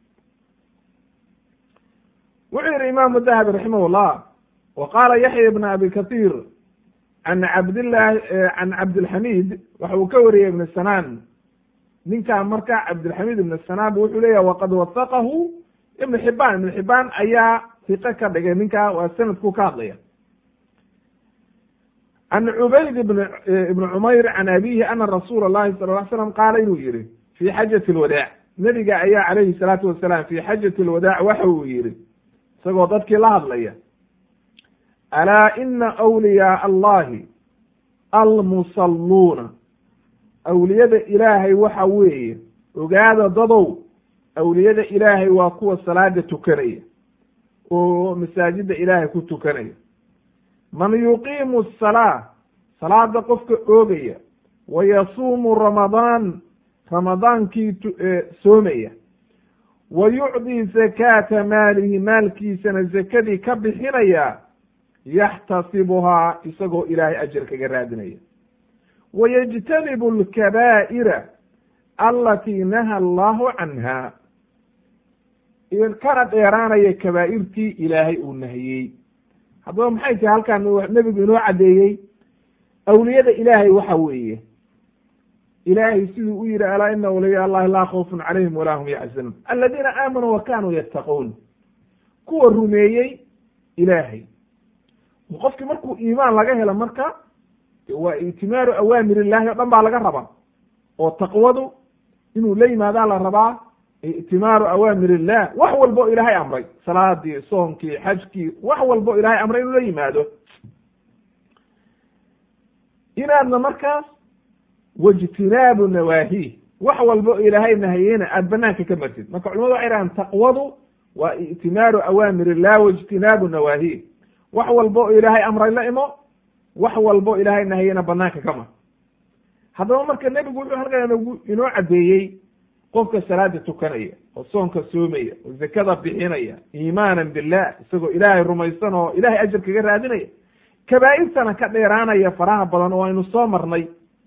wuxuu yihi imaamu dahabi raximah llah wa qaala yaxya ibn abi kahiir can cabdillahi can cabdilxamid waxa uu ka wariyey ibn sanaan ninkan marka cabdilxamiid ibn sanaab wuxuu leeyahay waqad wasaqahu ibn xibaan ibn xibaan ayaa hiqo ka dhigay ninkaa waa sanadku ka hadlaya can cubayd ibn ibn cumayr can abihi ana rasuula llahi sala ly slam qaala inuu yihi fi xajati lwadaac nebiga ayaa calayhi salaatu wasalaam fi xajati lwadaac waxa uu yihi isagoo dadkii la hadlaya alaa ina awliyaa allahi almusalluuna awliyada ilaahay waxa weeye ogaada dadow awliyada ilaahay waa kuwa salaada tukanaya oo masaajida ilaahay ku tukanaya man yuqiimu asalaa salaada qofka oogaya wa yasuumu ramadaan ramadaankii soomaya wa yucdii zakaata maalihi maalkiisana zakadii ka bixinaya yaxtasibuhaa isagoo ilaahay ajar kaga raadinaya wa yajtanibu alkabaa'ira alatii naha allahu canha kana dheeraanaya kabaa'irtii ilaahay uu nahiyey haddaba maxay tahay halkaan nebigu inoo caddeeyey awliyada ilaahay waxa weeye ilaahay siduu u yihi alaa ina awliya allahi laa khawfun calayhim walaa hum yaxzanuun aladiina aamanuu wa kanuu yattaquun kuwa rumeeyey ilaahay qofkii markuu iimaan laga helo marka waa itimaaru awaamir illahi o dhan baa laga rabaa oo taqwadu inuu la yimaadaa la rabaa itimaaru awaamir illah wax walbo ilaahay amray salaadii soonkii xajkii wax walbo ilaahay amray inuu la yimaado inaadna markaas waijtinaabu nawaahi wax walbo ilaahay nahayeyna aada banaanka ka martid marka culimadu waxay dhahaan taqwadu waa itimaaru awaamir illah waijtinaabu nawaahi wax walbo ilaahay amray la imo wax walbo ilaahay nahayena banaanka ka mar haddaba marka nebigu wuxuu halkan inoo caddeeyey qofka salaada tukanaya oo soonka soomaya oo zakada bixinaya iimaanan billah isagoo ilaahay rumaysan oo ilahay ajar kaga raadinaya kabaa'irtana ka dheeraanaya faraha badan oo aynu soo marnay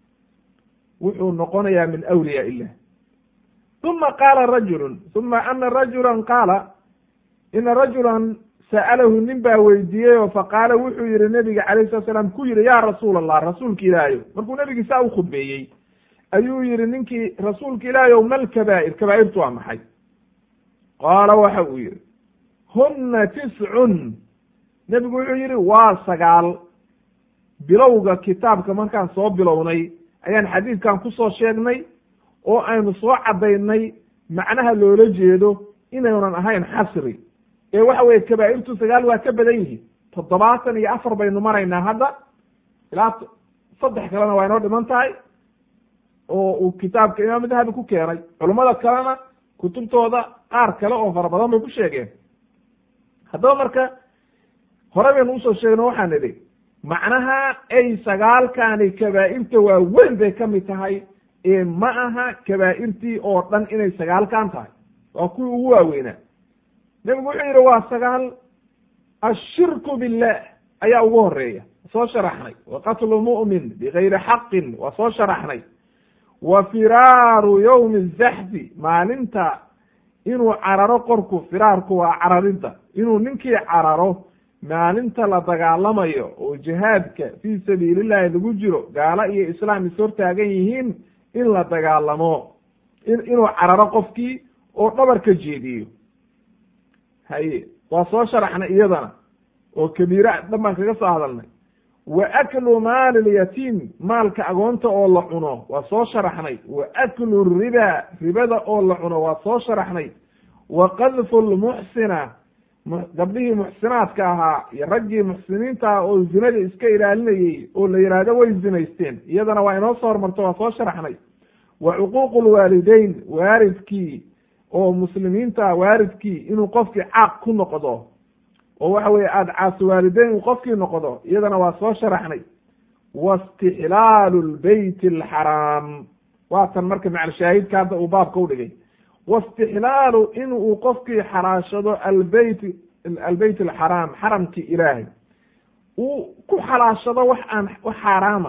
wuxuu noqonayaa min awliyaa illah uma qaala rajulun uma ana rajula qaala ina rajulan sa'alahu nin baa weydiiyey oo faqaala wuxuu yihi nebiga calayh salat slam ku yihi ya rasuul allah rasuulka ilaahayo markuu nebigi saa u khudbeeyey ayuu yihi ninkii rasuulka ilaahayow mal kabaa'ir kabaa'irtu waa maxay qaala waxa uu yihi huna tiscun nebigu wuxuu yihi waa sagaal bilowga kitaabka markaan soo bilownay ayaan xadiidkan kusoo sheegnay oo aynu soo caddaynay macnaha loola jeedo inaynan ahayn xasri ee waxa weye kabaa'irtu sagaal waa ka badan yihiin toddobaatan iyo afar baynu maraynaa hadda ilaa saddex kalena waa inoo dhiman tahay oo uu kitaabka imaam dahabi ku keenay culummada kalena kutubtooda qaar kale oo fara badan bay ku sheegeen haddaba marka hore baynu usoo sheegno waxaan idhi macnaha ay sagaalkani kabaa'irta waa weyn bay ka mid tahay ee ma aha kabaa'irtii oo dhan inay sagaalkan tahay waa kuwii ugu waaweynaa nebigu wuxuu yidhi waa sagaal ashirku billah ayaa ugu horeeya soo sharaxnay wa qatlu mu'min bigayri xaqin waa soo sharaxnay wa firaaru yowmi zaxfi maalinta inuu cararo qorku firaarku waa cararinta inuu ninkii cararo maalinta la dagaalamayo oo jihaadka fii sabiilillahi lagu jiro gaalo iyo islaam is hortaagan yihiin in la dagaalamo inuu cararo qofkii oo dhabarka jeediyo haye waa soo sharaxnay iyadana oo kabiira dhan baan kaga soo hadalnay wa aklu maali lyatiim maalka agoonta oo la cuno waa soo sharaxnay wa aklu riba ribada oo la cuno waa soo sharaxnay wa qadfu lmuxsina gabdhihii muxsinaadka ahaa iyo raggii muxsiniinta ah oo zinada iska ilaalinayey oo la yidhaahdo way zinaysteen iyadana waa inoo soo hormarto waa soo sharaxnay wa cuquuqu lwaalideyn waalidkii oo muslimiinta waalidkii inuu qofkii caaq ku noqdo oo waxa weye aada caasi waalideyn uu qofkii noqdo iyadana waa soo sharaxnay wastixlaalu lbeyt alxaraam waatan marka macalshaahidka hadda uu baabka udhigay wastixlaalu in uu qofkii xalaashado albeyt albeyt alxaraam xaramkii ilaahay uu ku xalaashado wax aan wax xaaraama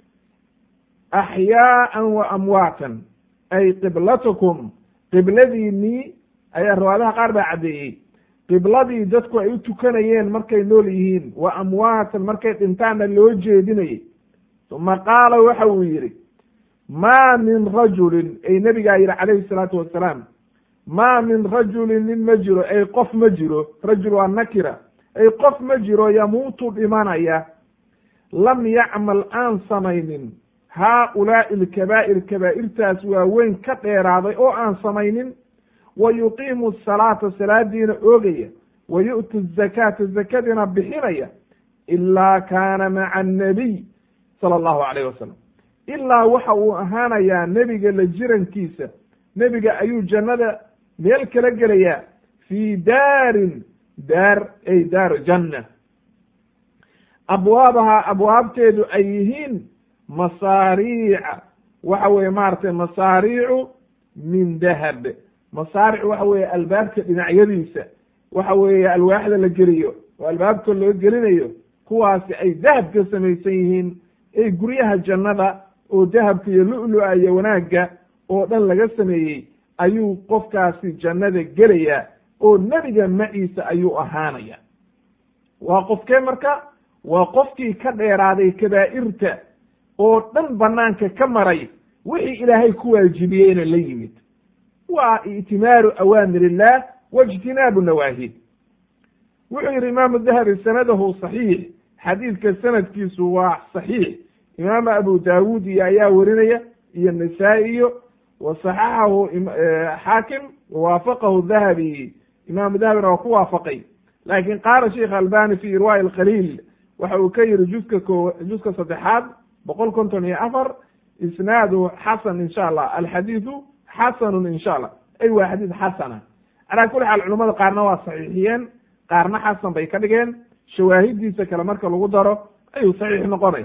axyaaan wa amwaatan ay qiblatukum qibladiinii ayaa riwaayadaha qaar baa caddeeyey qibladii dadku ay u tukanayeen markay nool yihiin wa amwaatan markay dhintaanna loo jeedinayay uma qaala waxa uu yidhi ma min rajulin ay nebigaa yidhi calayhi salaatu wasalaam ma min rajulin nin ma jiro ay qof ma jiro rajul waa nakira ay qof ma jiro yamuutu dhimanaya lam yacmal aan samaynin haaulaai alkabaa'ir kabaa'irtaas waaweyn ka dheeraaday oo aan samaynin wa yuqiimu asalaata salaadiina oogaya wa yu'ti azakaata zakadiina bixinaya ilaa kaana maca annabiy sala allahu calayh wasalam ilaa waxa uu ahaanayaa nebiga la jirankiisa nebiga ayuu jannada meel kala gelayaa fii daarin daar ay daaru janna abwaabaha abwaabteedu ay yihiin masaariica waxa weeye maaragtay masaariicu min dahab masaaric waxa weeye albaabka dhinacyadiisa waxa weeye alwaaxda la geliyo oo albaabka loo gelinayo kuwaasi ay dahab ka samaysan yihiin ay guryaha jannada oo dahabka iyo lu-lu-a iyo wanaagga oo dhan laga sameeyey ayuu qofkaasi jannada gelayaa oo nebiga maciisa ayuu ahaanaya waa qofkee marka waa qofkii ka dheeraaday kabaa'irta oo dhan banaanka ka maray wixii ilaahay ku waajibiyeyna la yimid waa i'timaaru awaamir illah waijtinaabu nawaahid wuxuu yihi imaamu dahabi sanadahu saxiix xadiidka sanadkiisu waa saxiix imaamu abu daawuud iyo ayaa werinaya iyo nasaa-i iyo wa saxaxahu xaakim wawaafaqahu dahabi imaamu dahabina waa ku waafaqay laakin qaala sheikh albani fi irwaai alkhaliil waxa uu ka yihi juska ko juska saddexaad boqol konton iyo afar isnaadu xasan insha allah alxadiidu xasanun insha allah ay waa xadiid xasana calaa kuli xaal culamada qaarna waa saxiixiyeen qaarna xasan bay ka dhigeen shawaahidiisa kale marka lagu daro ayuu saxiix noqonaya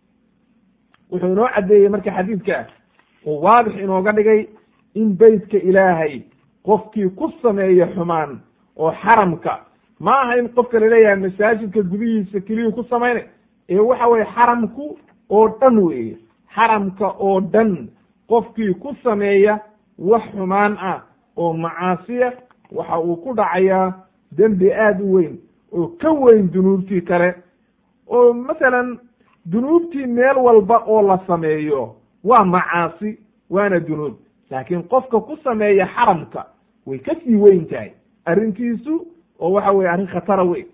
wuxuu inoo caddeeyey marka xadiidka uu waadix inooga dhigay in beytka ilaahay qofkii ku sameeya xumaan oo xaramka ma aha in qofka laleeyahay masaajidka gudihiisa keliyuu ku samaynay ee waxa weye xaramku oo dhan weeye xaramka oo dhan qofkii ku sameeya wax xumaan ah oo macaasiya waxa uu ku dhacayaa dembi aada u weyn oo ka weyn dunuubtii kale oo masalan dunuubtii meel walba oo la sameeyo waa macaasi waana dunuub laakiin qofka ku sameeya xaramka way ka sii weyn tahay arrintiisu oo waxa weye arrin khatara weyn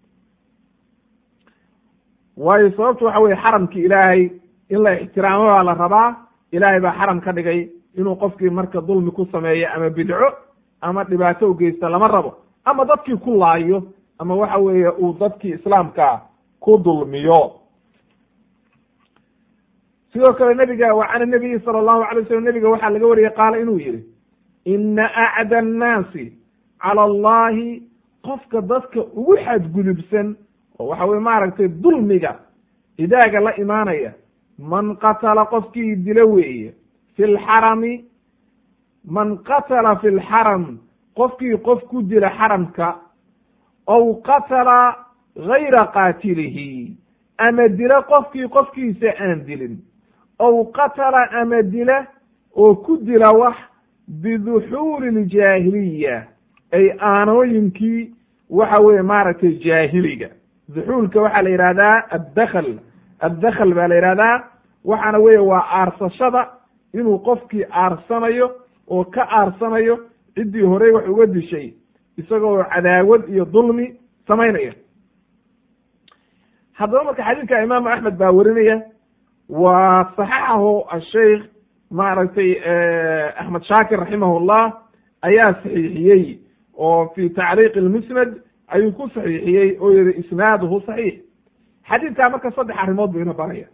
waayo sababtu waxa weye xaramki ilaahay in la ixtiraamo baa la rabaa ilaahay baa xaram ka dhigay inuu qofkii marka dulmi ku sameeyo ama bidco ama dhibaato u geysta lama rabo ama dadkii ku laayo ama waxa weeye uu dadkii islaamka ku dulmiyo sidoo kale nebiga wa can nabiyi sala allahu alay wasalam nebiga waxaa laga wariyey qaala inuu yihi ina acda annaasi cala allahi qofka dadka ugu xadgudubsan oo waxa weye maaragtay dulmiga idaaga la imaanaya man qatala qofkii dilo weeye fi lxarami man qatala fi lxaram qofkii qof ku dila xaramka aw qatala gayra qaatilihi ama dila qofkii qofkiisa aan dilin aw qatala ama dila oo ku dila wax biduxuuli ljaahiliya ay aanooyinkii waxa weye maaragtay jaahiliga duxuulka waxaa la yihahdaa addakl addakhl baa la yihahdaa waxaana weye waa aarsashada inuu qofkii aarsanayo oo ka aarsanayo ciddii horey wax uga dishay isagoo cadaawad iyo dulmi samaynaya haddaba marka xadiidka imaamu axmed baa werinaya waa saxaxahu asheikh maaragtay axmed shaakir raximahullah ayaa saxiixiyey oo fi tacriiq lmusnad ayuu ku saxiixiyey oo yihi isnaaduhu saxiix xadiidkaa marka saddex arrimood buu ina baraya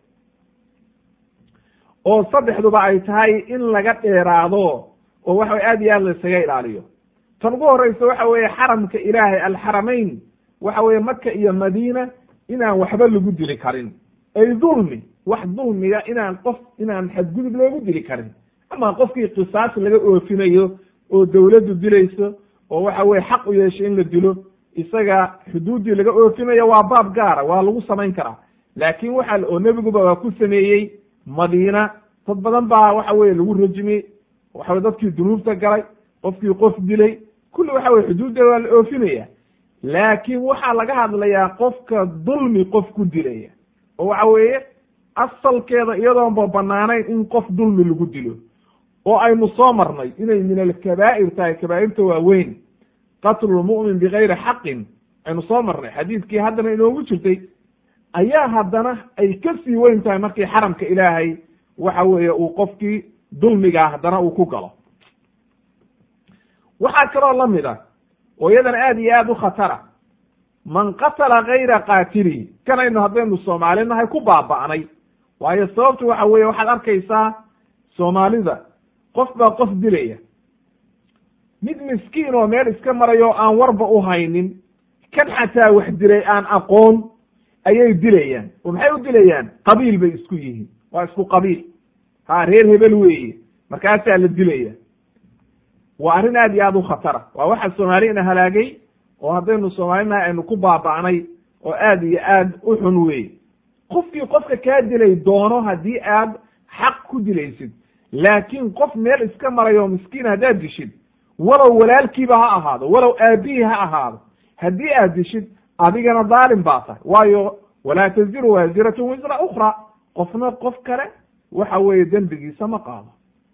oo saddexduba ay tahay in laga dheeraado oo waxa way aad iyo aad la isaga ilaaliyo tan ugu horeysa waxa weeye xaramka ilaahay alxaramayn waxa weeye maka iyo madiina inaan waxba lagu dili karin ay dulmi wax dulmiga inaan qof inaan xadgudub loogu dili karin ama qofkii qisaas laga oofinayo oo dawladdu dilayso oo waxa weye xaq u yeeshay in la dilo isaga xuduuddii laga oofinayo waa baab gaara waa lagu samayn karaa laakin waxa oo nebiguba waa ku sameeyey madiina dad badan baa waxa weye lagu rajmiyey waxa weye dadkii dunuubta galay qofkii qof dilay kulli waxa weye xuduudda waa la oofinaya laakin waxaa laga hadlayaa qofka dulmi qof ku dilaya oo waxa weeye asalkeeda iyadoonba banaanayn in qof dulmi lagu dilo oo aynu soo marnay inay min alkabaa'ir tahay kabaa'irta waaweyn qatlulmu'min bigayri xaqin aynu soo marnay xadiidkii haddana inoogu jirtay ayaa haddana ay ka sii weyn tahay markii xaramka ilaahay waxa weeye uu qofkii dulmigaa haddana uu ku galo waxaa kaloo la mid ah oo iyadan aad iyo aad u khatara man qatala gayra qaatilihi kanaynu haddaynu soomaali nahay ku baaba'nay waayo sababtu waxa weeye waxaad arkaysaa soomaalida qof baa qof dilaya mid miskiin oo meel iska marayo o aan warba u haynin kan xataa wax dilay aan aqoon ayay dilayaan oo maxay u dilayaan qabiil bay isku yihiin waa isku qabiil ha reer hebel weeye markaasaa la dilaya waa arrin aad iyo aad u khatara waa waxa soomaalina halaagay oo haddaynu soomaalinahay aynu ku baaba'nay oo aad iyo aad u xun weeye qofkii qofka kaa dilay doono haddii aad xaq ku dilaysid laakiin qof meel iska marayo miskiin haddaad dishid walow walaalkiiba ha ahaado walow aabihii ha ahaado haddii aad dishid adigana daalim baa tahay waayo walaa taziru waasiratun wisra ukhra qofna qof kale waxa weeye dembigiisa ma qaado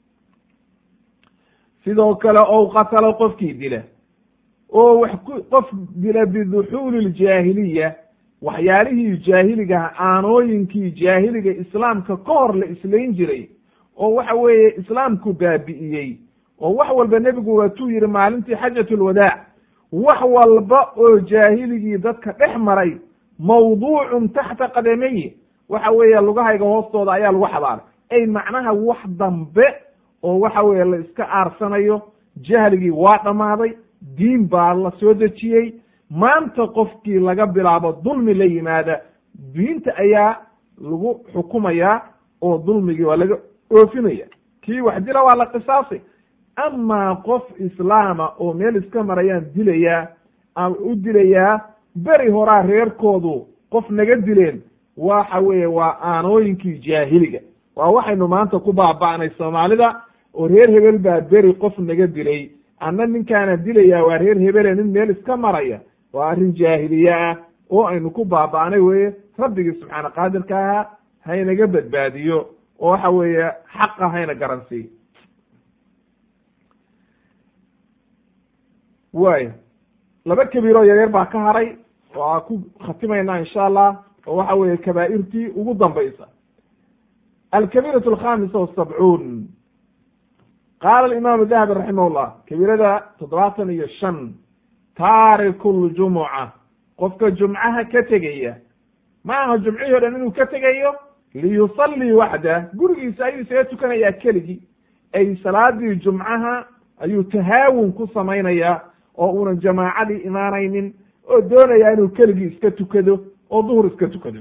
sidoo kale ou qatalo qofkii dila oo wax ku qof dila biduxuuli ljaahiliya waxyaalihii jaahiligaha aanooyinkii jaahiliga islaamka ka hor la islayn jiray oo waxa weeye islaamku baabi'iyey oo wax walba nebigu waatuu yihi maalintii xajat lwadaac wax walba oo jaahiligii dadka dhex maray mawduucun taxta qadamayi waxa weeye lugahayga hoostooda ayaa lagu xabaalay ay macnaha wax dambe oo waxa weeye la iska aarsanayo jahligii waa dhammaaday diin baa la soo dejiyey maanta qofkii laga bilaabo dulmi la yimaada diinta ayaa lagu xukumayaa oo dulmigii waa laga oofinaya kii wax dila waa la qisaasay amaa qof islaama oo meel iska marayaan dilayaa aan u dilayaa beri horaa reerkoodu qof naga dileen waxa weeye waa aanooyinkii jaahiliga waa waxaynu maanta ku baaba'nay soomaalida oo reer hebel baa beri qof naga dilay anna ninkaana dilayaa waa reer hebele nin meel iska maraya waa arrin jaahiliye ah oo aynu ku baaba'nay weye rabbigii subxaana qaadirka ahaa haynaga badbaadiyo oo waxa weeye xaqa hayna garansiiyo waaya laba kabiiroo yaryar baa ka haray oo aan ku khatimaynaa insha allah oo waxa weeye kabaa'irtii ugu dambaysa alkabiiratu alkhamisa wasabcuun qaala alimaamu dahabi raximah llah kabiirada toddobaatan iyo shan taariku ljumuca qofka jumcaha ka tegaya ma aha jumcihii o dhan inuu ka tegayo liyusallii waxda gurigiisa ayuu isaga tukanayaa keligii ay salaadii jumcaha ayuu tahaawun ku samaynayaa oo uunan jamaacadii imaanaynin oo doonayaa inuu keligii iska tukado oo duhur iska tukado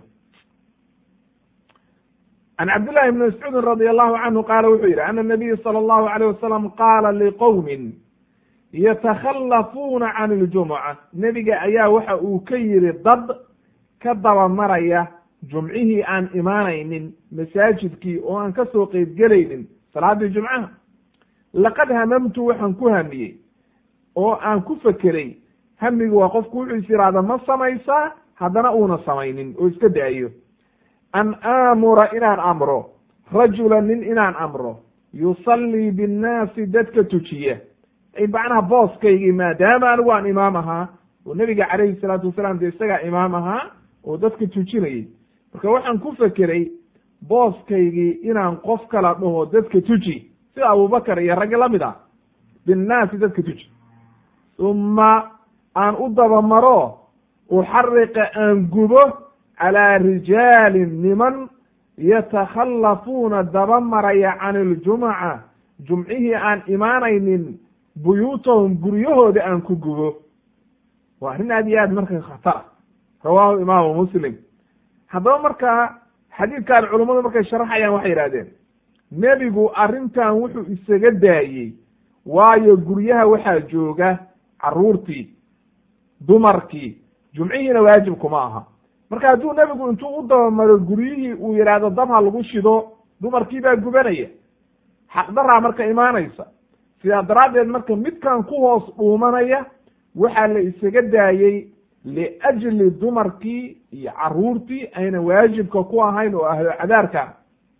can cabdillahi bni mascuudin radi allahu canhu qaala wuxuu yidhi ana nabiya sala allahu alayh wasalam qaala liqowmin yatakhallafuuna can iljumuca nebiga ayaa waxa uu ka yidhi dad ka dabamaraya jumcihii aan imaanaynin masaajidkii oo aan ka soo qeybgelaynin salaadii jumcaha laqad hamamtu waxaan ku hamiyey oo aan ku fekeray hamigu waa qofku wuxuu is yidhaahda ma samaysaa haddana uuna samaynin oo iska daayo an aamura inaan amro rajula nin inaan amro yusallii binnaasi dadka tujiya ay macnaha booskaygii maadaama anigu aan imaam ahaa oo nebiga calayhi salaatu wasalaam dee isagaa imaam ahaa oo dadka tujinayay marka waxaan ku fekeray booskaygii inaan qof kala dhaho dadka tuji sida abubakar iyo raggi lamid ah binnaasi dadka tuji uma aan u dabamaro uxariqa aan gubo calaa rijaalin niman yatakhallafuuna daba maraya can iljumuca jumcihii aan imaanaynin buyuutahum guryahooda aan ku gubo waa arrin aad iyo aad marka khatara rawaahu imaamu muslim haddaba markaa xadiidkan culummadu markay sharaxayaan waxay yidhahdeen nebigu arrintan wuxuu isaga daayey waayo guryaha waxaa jooga carruurtii dumarkii jumcihiina waajib kuma aha marka hadduu nebigu intuu u dabamaro guryihii uu yidhaahdo dab ha lagu shido dumarkii baa gubanaya xaqdaraa marka imaanaysa sidaa daraaddeed marka midkan ku hoos dhuumanaya waxaa la isaga daayey liajli dumarkii iyo caruurtii ayna waajibka ku ahayn oo ahlo cadaarka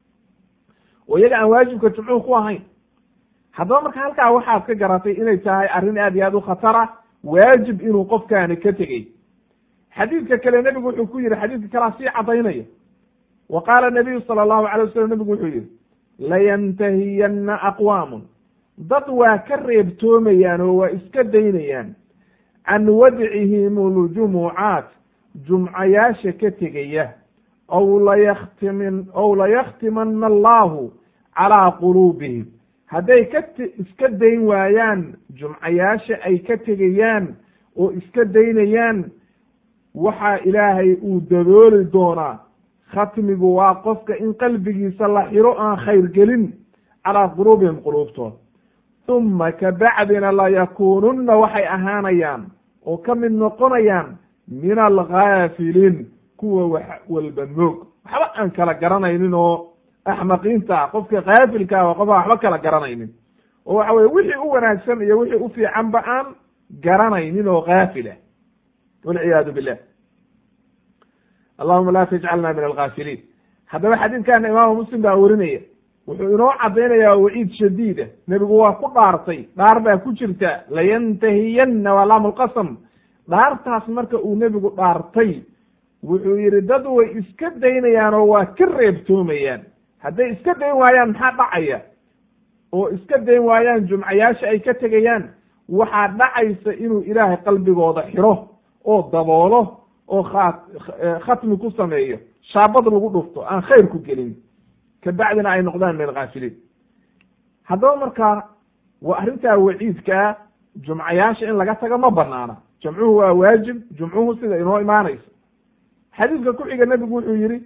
oo iyaga aan waajibka jumcuhu ku ahayn haddaba marka halkaa waxaad ka garatay inay tahay arrin aad iyo aad u khatara waajib inuu qofkaani ka tegey xadiidka kale nebigu wuxuu ku yihi xadiidka kalea sii cadaynaya wa qaala nabiyu sala allahu alay wasalam nebigu wuxuu yihi layantahiyanna aqwaamun dad waa ka reebtoomayaan oo waa iska daynayaan can wadcihim ljumucaat jumcayaasha ka tegaya ow layaktimin ow layakhtimana allahu calaa quluubihim hadday ka iska dayn waayaan jumcayaasha ay ka tegayaan oo iska daynayaan waxaa ilaahay uu dabooli doonaa khatmigu waa qofka in qalbigiisa la xiro aan khayr gelin calaa quluubihim quluubtooda uma kabacdina layakuununna waxay ahaanayaan oo ka mid noqonayaan min alghaafiliin kuwa wax walba moog waxba aan kala garanaynin oo axmaqiinta ah qofka kaafilka ah waa qofa waxba kala garanaynin oo waxa weye wixii u wanaagsan iyo wixii u fiicanba aan garanaynin oo kaafil ah walciyaadu billah allahuma la tajcalna min alghaafiliin haddaba xadiidkana imaamu muslim baa werinaya wuxuu inoo caddaynaya waciid shadiida nebigu waa ku dhaartay dhaar baa ku jirta layantahiyanna waa laamu lqasam dhaartaas marka uu nebigu dhaartay wuxuu yihi dad way iska daynayaan oo waa ka reebtoomayaan hadday iska dayn waayaan maxaa dhacaya oo iska dayn waayaan jumcayaasha ay ka tegayaan waxaa dhacaysa inuu ilaahay qalbigooda xiro oo daboolo oo kha khatmi ku sameeyo shaabad lagu dhufto aan khayr ku gelin kabacdina ay noqdaan min alkaafiliin haddaba markaa waa arrintaa waciidkaa jumcayaasha in laga tago ma banaana jamcuhu waa waajib jumcuhu sida inoo imaanayso xadiidka ku xiga nebigu wuxuu yihi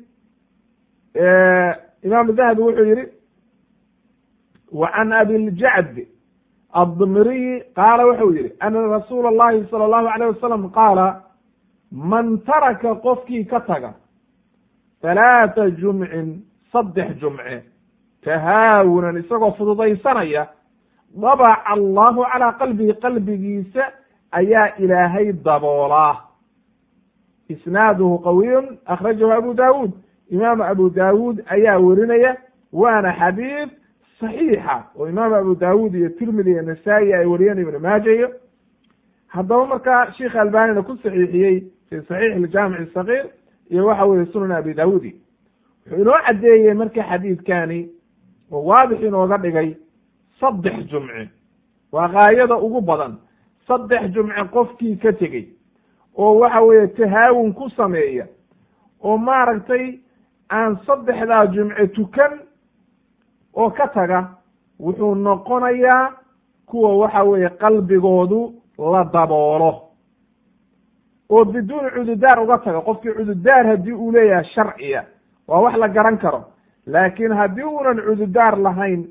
imaamu dahabi wuxuu yihi wa can abiljacd addmiriyi qaala wuxuu yihi ana rasuula اllahi salى اllahu alayh wasalam qaala man taraka qofkii ka taga halaata jumcin saddex jumce tahaawunan isagoo fududaysanaya dabaca allahu calaa qalbihi qalbigiisa ayaa ilaahay daboolaa isnaaduhu qawiyun akhrajahu abu daawuud imaamu abu daawuud ayaa werinaya waana xadiid saxiixa oo imaamu abu daawuud iyo tirmidi iyo nasaa-i ay wariyeen ibnu maaja iyo haddaba markaa sheikh albanina ku saxiixiyey fi saxiix iljaamic sagiir iyo waxa weye sunan abi daawuudi wuxuu inoo caddeeyey marka xadiidkani oo waadix inooga dhigay saddex jumce waa gaayada ugu badan saddex jumce qofkii ka tegey oo waxa weeye tahaawun ku sameeya oo maaragtay aan saddexdaa jumce tukan oo ka taga wuxuu noqonayaa kuwa waxa weeye qalbigoodu la daboolo oo biduuni cududaar uga taga qofkii cududaar haddii uu leeyahay sharciya waa wax la garan karo laakiin haddii uunan cududaar lahayn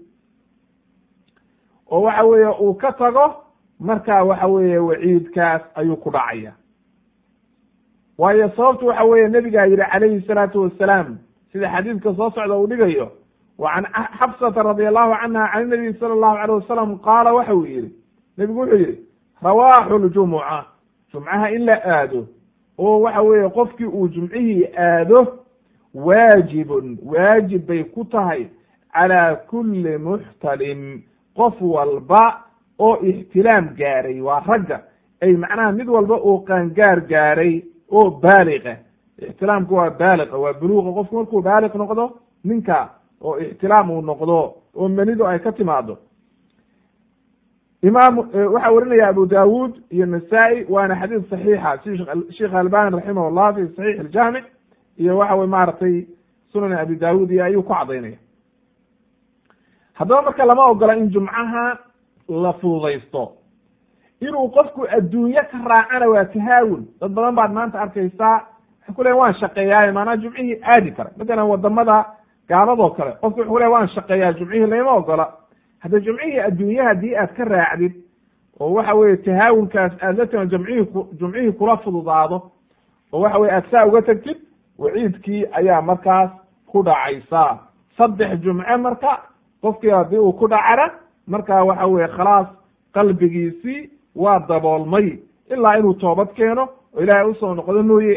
oo waxa weeye uu ka tago markaa waxa weeye waciidkaas ayuu ku dhacaya waayo sababtu waxa weeye nebigaa yihi calayhi salaatu wasalaam sida xadiidka soo socda uu dhigayo wa can xafsata radi allahu canha can nabiy sala allahu alayh wasalam qaala waxa uu yihi nebigu wuxuu yihi rawaaxu ljumuca jumcaha in la aado oo waxa weeye qofkii uu jumcihii aado waajibun waajib bay ku tahay calaa kulli muxtalim qof walba oo ixtilaam gaaray waa ragga ay macnaha mid walba oo qaangaar gaaray oo baaliqa ixtilaamku waa baaliqa waa buluuqa qofku markuu baaliq noqdo ninka oo ixtilaam uu noqdo oo menidu ay ka timaado imaam waxaa werinaya abu daawuud iyo nasaa-i waana xadiid saxiixa si sheikh albani raximah llah fi saxiix iljaamic iyo waxa wey maaragtay sunan abi daawud iyo ayuu ku cadaynaya haddaba marka lama ogola in jumcaha la fududaysto inuu qofku adduunye ka raacana waa tahaawun dad badan baad maanta arkaysaa waxay ku leeyn waan shaqeeyaaye maanaa jumcihii aadi kara matalan wadamada gaaladoo kale qofku wuxuu leey waan shaqeeyaa jumcihii lama ogola hadda jumcihii adduunye haddii aad ka raacdid oo waxa weye tahaawunkaas aad la timaa jumcihii jumcihii kula fududaado oo waxa weye aad saa uga tegtid waciidkii ayaa markaas ku dhacaysa saddex jumce marka qofkii haddii uu ku dhacana marka waxa weye khalaas qalbigiisii waa daboolmay ilaa inuu toobad keeno oo ilaahay usoo noqdo mooye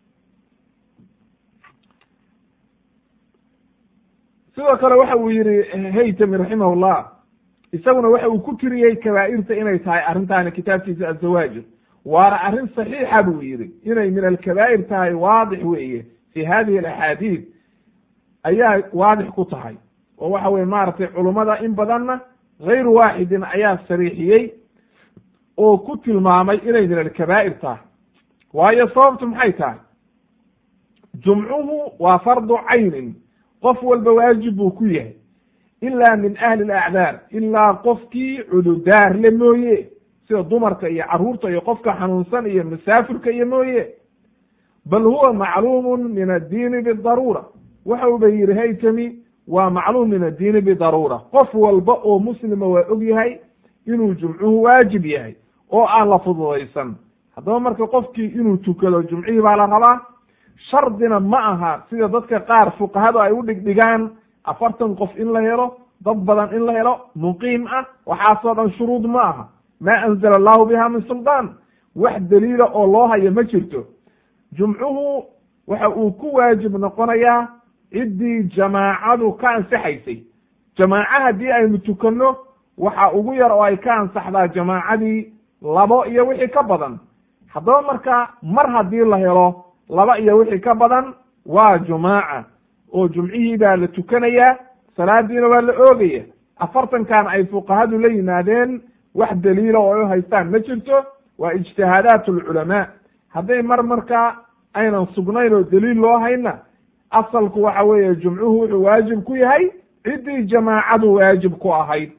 sidoo kale waxa uu yihi haytami raximahullah isaguna waxa uu ku tiriyey kabaa'irta inay tahay arrintaani kitaabkiisa azawaajir waana arrin saxiixa buu yihi inay min alkabaa'ir tahay waadix weeye fi hadihi alaxaadiid ayaa waadix ku tahay oo waxa weye maaragtay culummada in badanna gayru waaxidin ayaa sariixiyey oo ku tilmaamay inay min alkabaa'ir tahay waayo sababtu maxay tahay jumcuhu waa fardu caynin qof walba waajib buu ku yahay ilaa min ahli alacdaar ilaa qofkii cududaar le mooye sida dumarka iyo carruurta iyo qofka xanuunsan iyo masaafirka iyo mooye bal huwa macluumun min addiini bidaruura waxa uba yihi haytami waa macluum min addiini bidaruura qof walba oo muslima waa og yahay inuu jumcuhu waajib yahay oo aan la fududaysan haddaba marka qofkii inuu tukado jumcihii baa la rabaa shardina ma aha sida dadka qaar fuqahadu ay u dhigdhigaan afartan qof in la helo dad badan in la helo muqiim ah waxaasoo dhan shuruud ma aha maa anzala allahu biha min suldaan wax daliila oo loo hayo ma jirto jumcuhu waxa uu ku waajib noqonayaa ciddii jamaacadu ka ansaxaysay jamaaca haddii aynu tukanno waxa ugu yar oo ay ka ansaxdaa jamaacadii labo iyo wixii ka badan haddaba marka mar haddii la helo laba iyo wixii ka badan waa jumaaca oo jumcihii baa la tukanayaa salaadiina waa la oogaya afartankan ay fuqahadu la yimaadeen wax daliila oo ay u haystaan ma jirto waa ijtihaadaat alculamaa hadday mar markaa aynan sugnayn oo daliil loo hayna asalku waxa weeye jumcuhu wuxuu waajib ku yahay ciddii jamaacadu waajib ku ahayd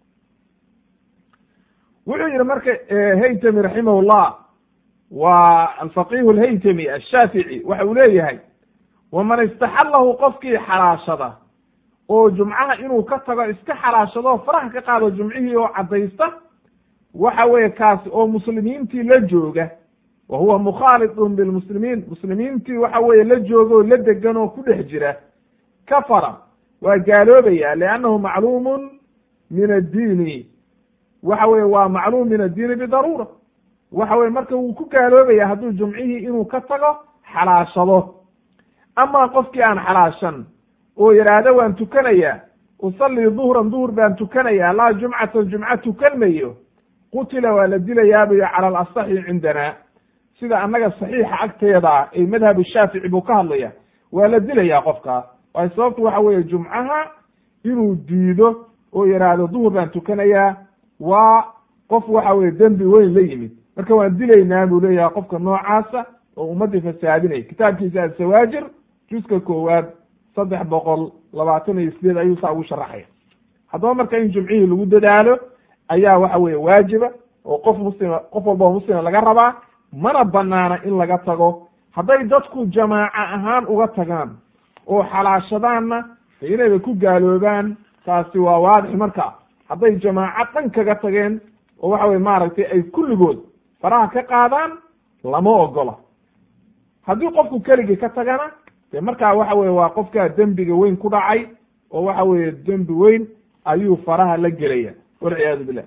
wuxuu yihi marka haytami raximahullah waa alfaqihu alhaytami ashaafici waxa uu leeyahay waman istaxallahu qofkii xalaashada oo jumcaha inuu ka tago iska xalaashado faraha ka qaado jumcihii oo caddaysta waxa weeye kaasi oo muslimiintii la jooga wa huwa mukhaalidun bilmuslimiin muslimiintii waxa weeye la jooga oo la degan oo ku dhex jira kafara waa gaaloobaya liannahu macluumun min addiini waxa weye waa macluum min addiini bidaruura waxa weye marka wuu ku gaaloobaya hadduu jumcihii inuu ka tago xalaashado amaa qofkii aan xalaashan oo yidhaahdo waan tukanayaa usallii duhran duhur baan tukanayaa laa jumcatan jumca tukan mayo qutila waa la dilayaabuyo cala alasaxi cindana sida annaga saxiixa agteeda ee madhab shaafici buu ka hadlaya waa la dilayaa qofka waayo sababtu waxa weeye jumcaha inuu diido oo yidhaahdo duhur baan tukanayaa waa qof waxa weye dembi weyn la yimid marka waan dilaynaa buu leeyahay qofka noocaasa oo ummadii fasaadinaya kitaabkiisa asawaajir juska koowaad saddex boqol labaatan iyo sideed ayuu saa ugu sharaxaya haddaba marka in jumcihii lagu dadaalo ayaa waxa weye waajiba oo qof muslima qof walba oo muslima laga rabaa mana banaana in laga tago hadday dadku jamaaca ahaan uga tagaan oo xalaashadaanna inayba ku gaaloobaan taasi waa waadix marka hadday jamaaco dhan kaga tageen oo waxa weye maaragtay ay kulligood faraha ka qaadaan lama ogola haddii qofku keligii ka tagana de markaa waxa weye waa qofkaa dembiga weyn ku dhacay oo waxa weye dembi weyn ayuu faraha la gelaya walciyaadu billah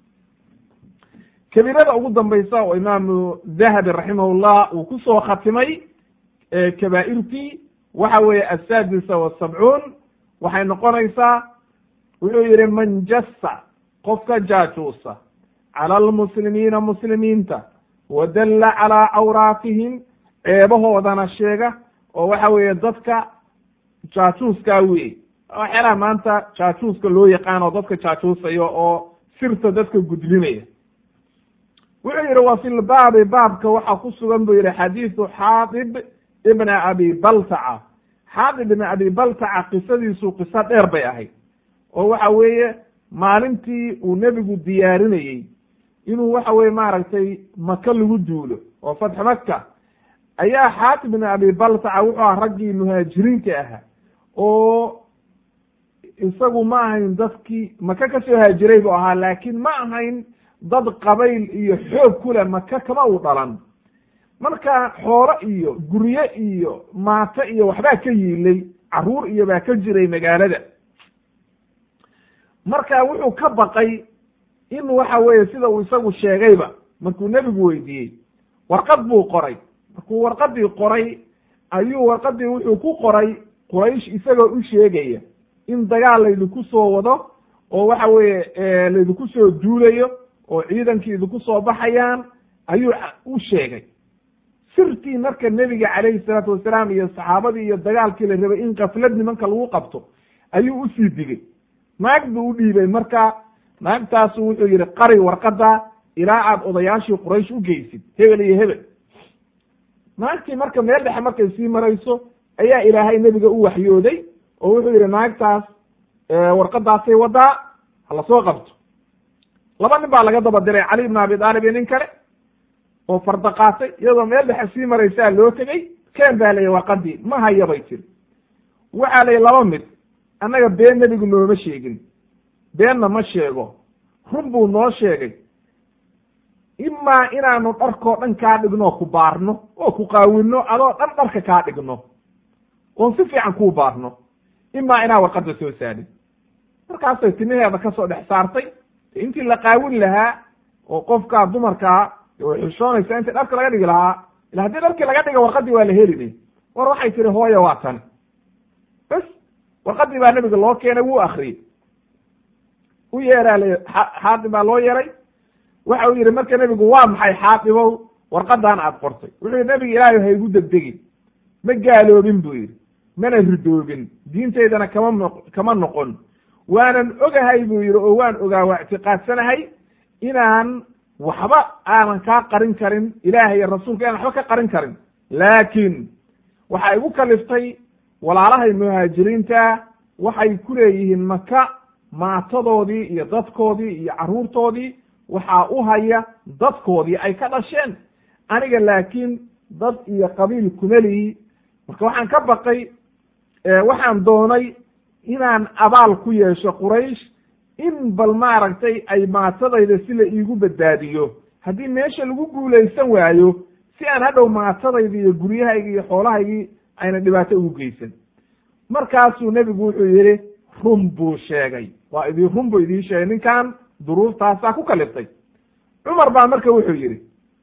kabiirada ugu dambaysa oo imaamu dahabi raximahullah uu kusoo khatimay kabaa'irtii waxa weeye asaadisa wasabcuun waxay noqonaysaa wuxuu yihi man jassa qofka jaajuusa cala almuslimiina muslimiinta wadalla calaa cawraatihim ceebahoodana sheega oo waxa weeye dadka jaajuuskaa weye waxyaalaha maanta jaajuuska loo yaqaano dadka jaajuusayo oo sirta dadka gudlinaya wuxuu yihi wa fi lbaabi baabka waxaa ku sugan buu yihi xadiisu xaadib ibna abi baltaca xaadib ibna abi baltaca qisadiisu qiso dheer bay ahayd oo waxa weeye maalintii uu nebigu diyaarinayey inuu waxa weye maaragtay maka lagu duulo oo fatx maka ayaa xaatib ibn abi baltaca wuxuu aha raggii muhaajiriinta ahaa oo isagu ma ahayn dadkii maka kasoo haajiray buu ahaa laakiin ma ahayn dad qabayl iyo xoog kule maka kama uu dhalan marka xoolo iyo gurye iyo maato iyo waxbaa ka yiilay caruur iyo baa ka jiray magaalada marka wuxuu ka baqay in waxa weeye sida uu isagu sheegayba markuu nebigu weydiiyey warqad buu qoray markuu warqadii qoray ayuu warqadii wuxuu ku qoray quraysh isagoo u sheegaya in dagaal laydinku soo wado oo waxa weeye laydinku soo duulayo oo ciidankii idinku soo baxayaan ayuu u sheegay sirtii marka nebiga calayhi salaatu wasalaam iyo saxaabadii iyo dagaalkii la rabay in kaflad nimanka lagu qabto ayuu usii digay naag buu u dhiibay marka naagtaasu wuxuu yihi qari warqada ilaa aad odayaashii quraysh u geysid hebel iyo hebel naagtii marka meel dhexe markay sii marayso ayaa ilaahay nebiga u waxyooday oo wuxuu yihi naagtaas warqadaasay wadaa hala soo qabto laba nin baa laga daba diray cali ibn abi aalib iyo nin kale oo farda qaatay iyadoo meel dhexe sii maraysaa loo tegey ken baa layihi warqadii ma haya bay tiri waxaa layihi laba mid annaga been nebigu nooma sheegin beenna ma sheego run buu noo sheegay imaa inaanu dharkoo dhan kaa dhigno ku baarno oo ku qaawinno adoo dhan dharka kaa dhigno oon si fiican kuu baarno imaa inaa warqadda soo saadin markaasay timaheeda kasoo dhex saartay intii la qaawin lahaa oo qofkaa dumarkaa way xishoonaysaa intii dharka laga dhigi lahaa ila haddii dharkii laga dhiga warqadii waa la helini war waxay tihi hooya waa tan bes warqadii baa nebiga loo keenay wuu akriyey u yeeraa la xaadim baa loo yeeray waxa uu yihi marka nebigu waa maxay xaadibow warqadan aad qortay wuxuu yihi nebiga ilaahay ha igu degdegin ma gaaloobin buu yidhi mana ridoobin diintaydana kama no kama noqon waanan ogahay buu yidhi oo waan ogaa waa ictiqaadsanahay inaan waxba aanan kaa qarin karin ilaahay iyo rasuulka inaan waxba ka qarin karin laakiin waxaa igu kaliftay walaalahay muhaajiriinta waxay ku leeyihiin maka maatadoodii iyo dadkoodii iyo carruurtoodii waxaa u haya dadkoodii ay ka dhasheen aniga laakiin dad iyo qabiil kumeliyi marka waxaan ka baqay waxaan doonay inaan abaal ku yeesho quraysh in bal maaragtay ay maatadayda si la iigu badbaadiyo haddii meesha lagu guulaysan waayo si aan hadhow maatadayda iyo guryahayga iyo xoolahaygii ayna dhibaato ugu geysan markaasuu nebigu wuxuu yihi run buu sheegay waa idii run buu idiin sheegay ninkan duruuftaasaa ku kaliftay cumar baa marka wuxuu yihi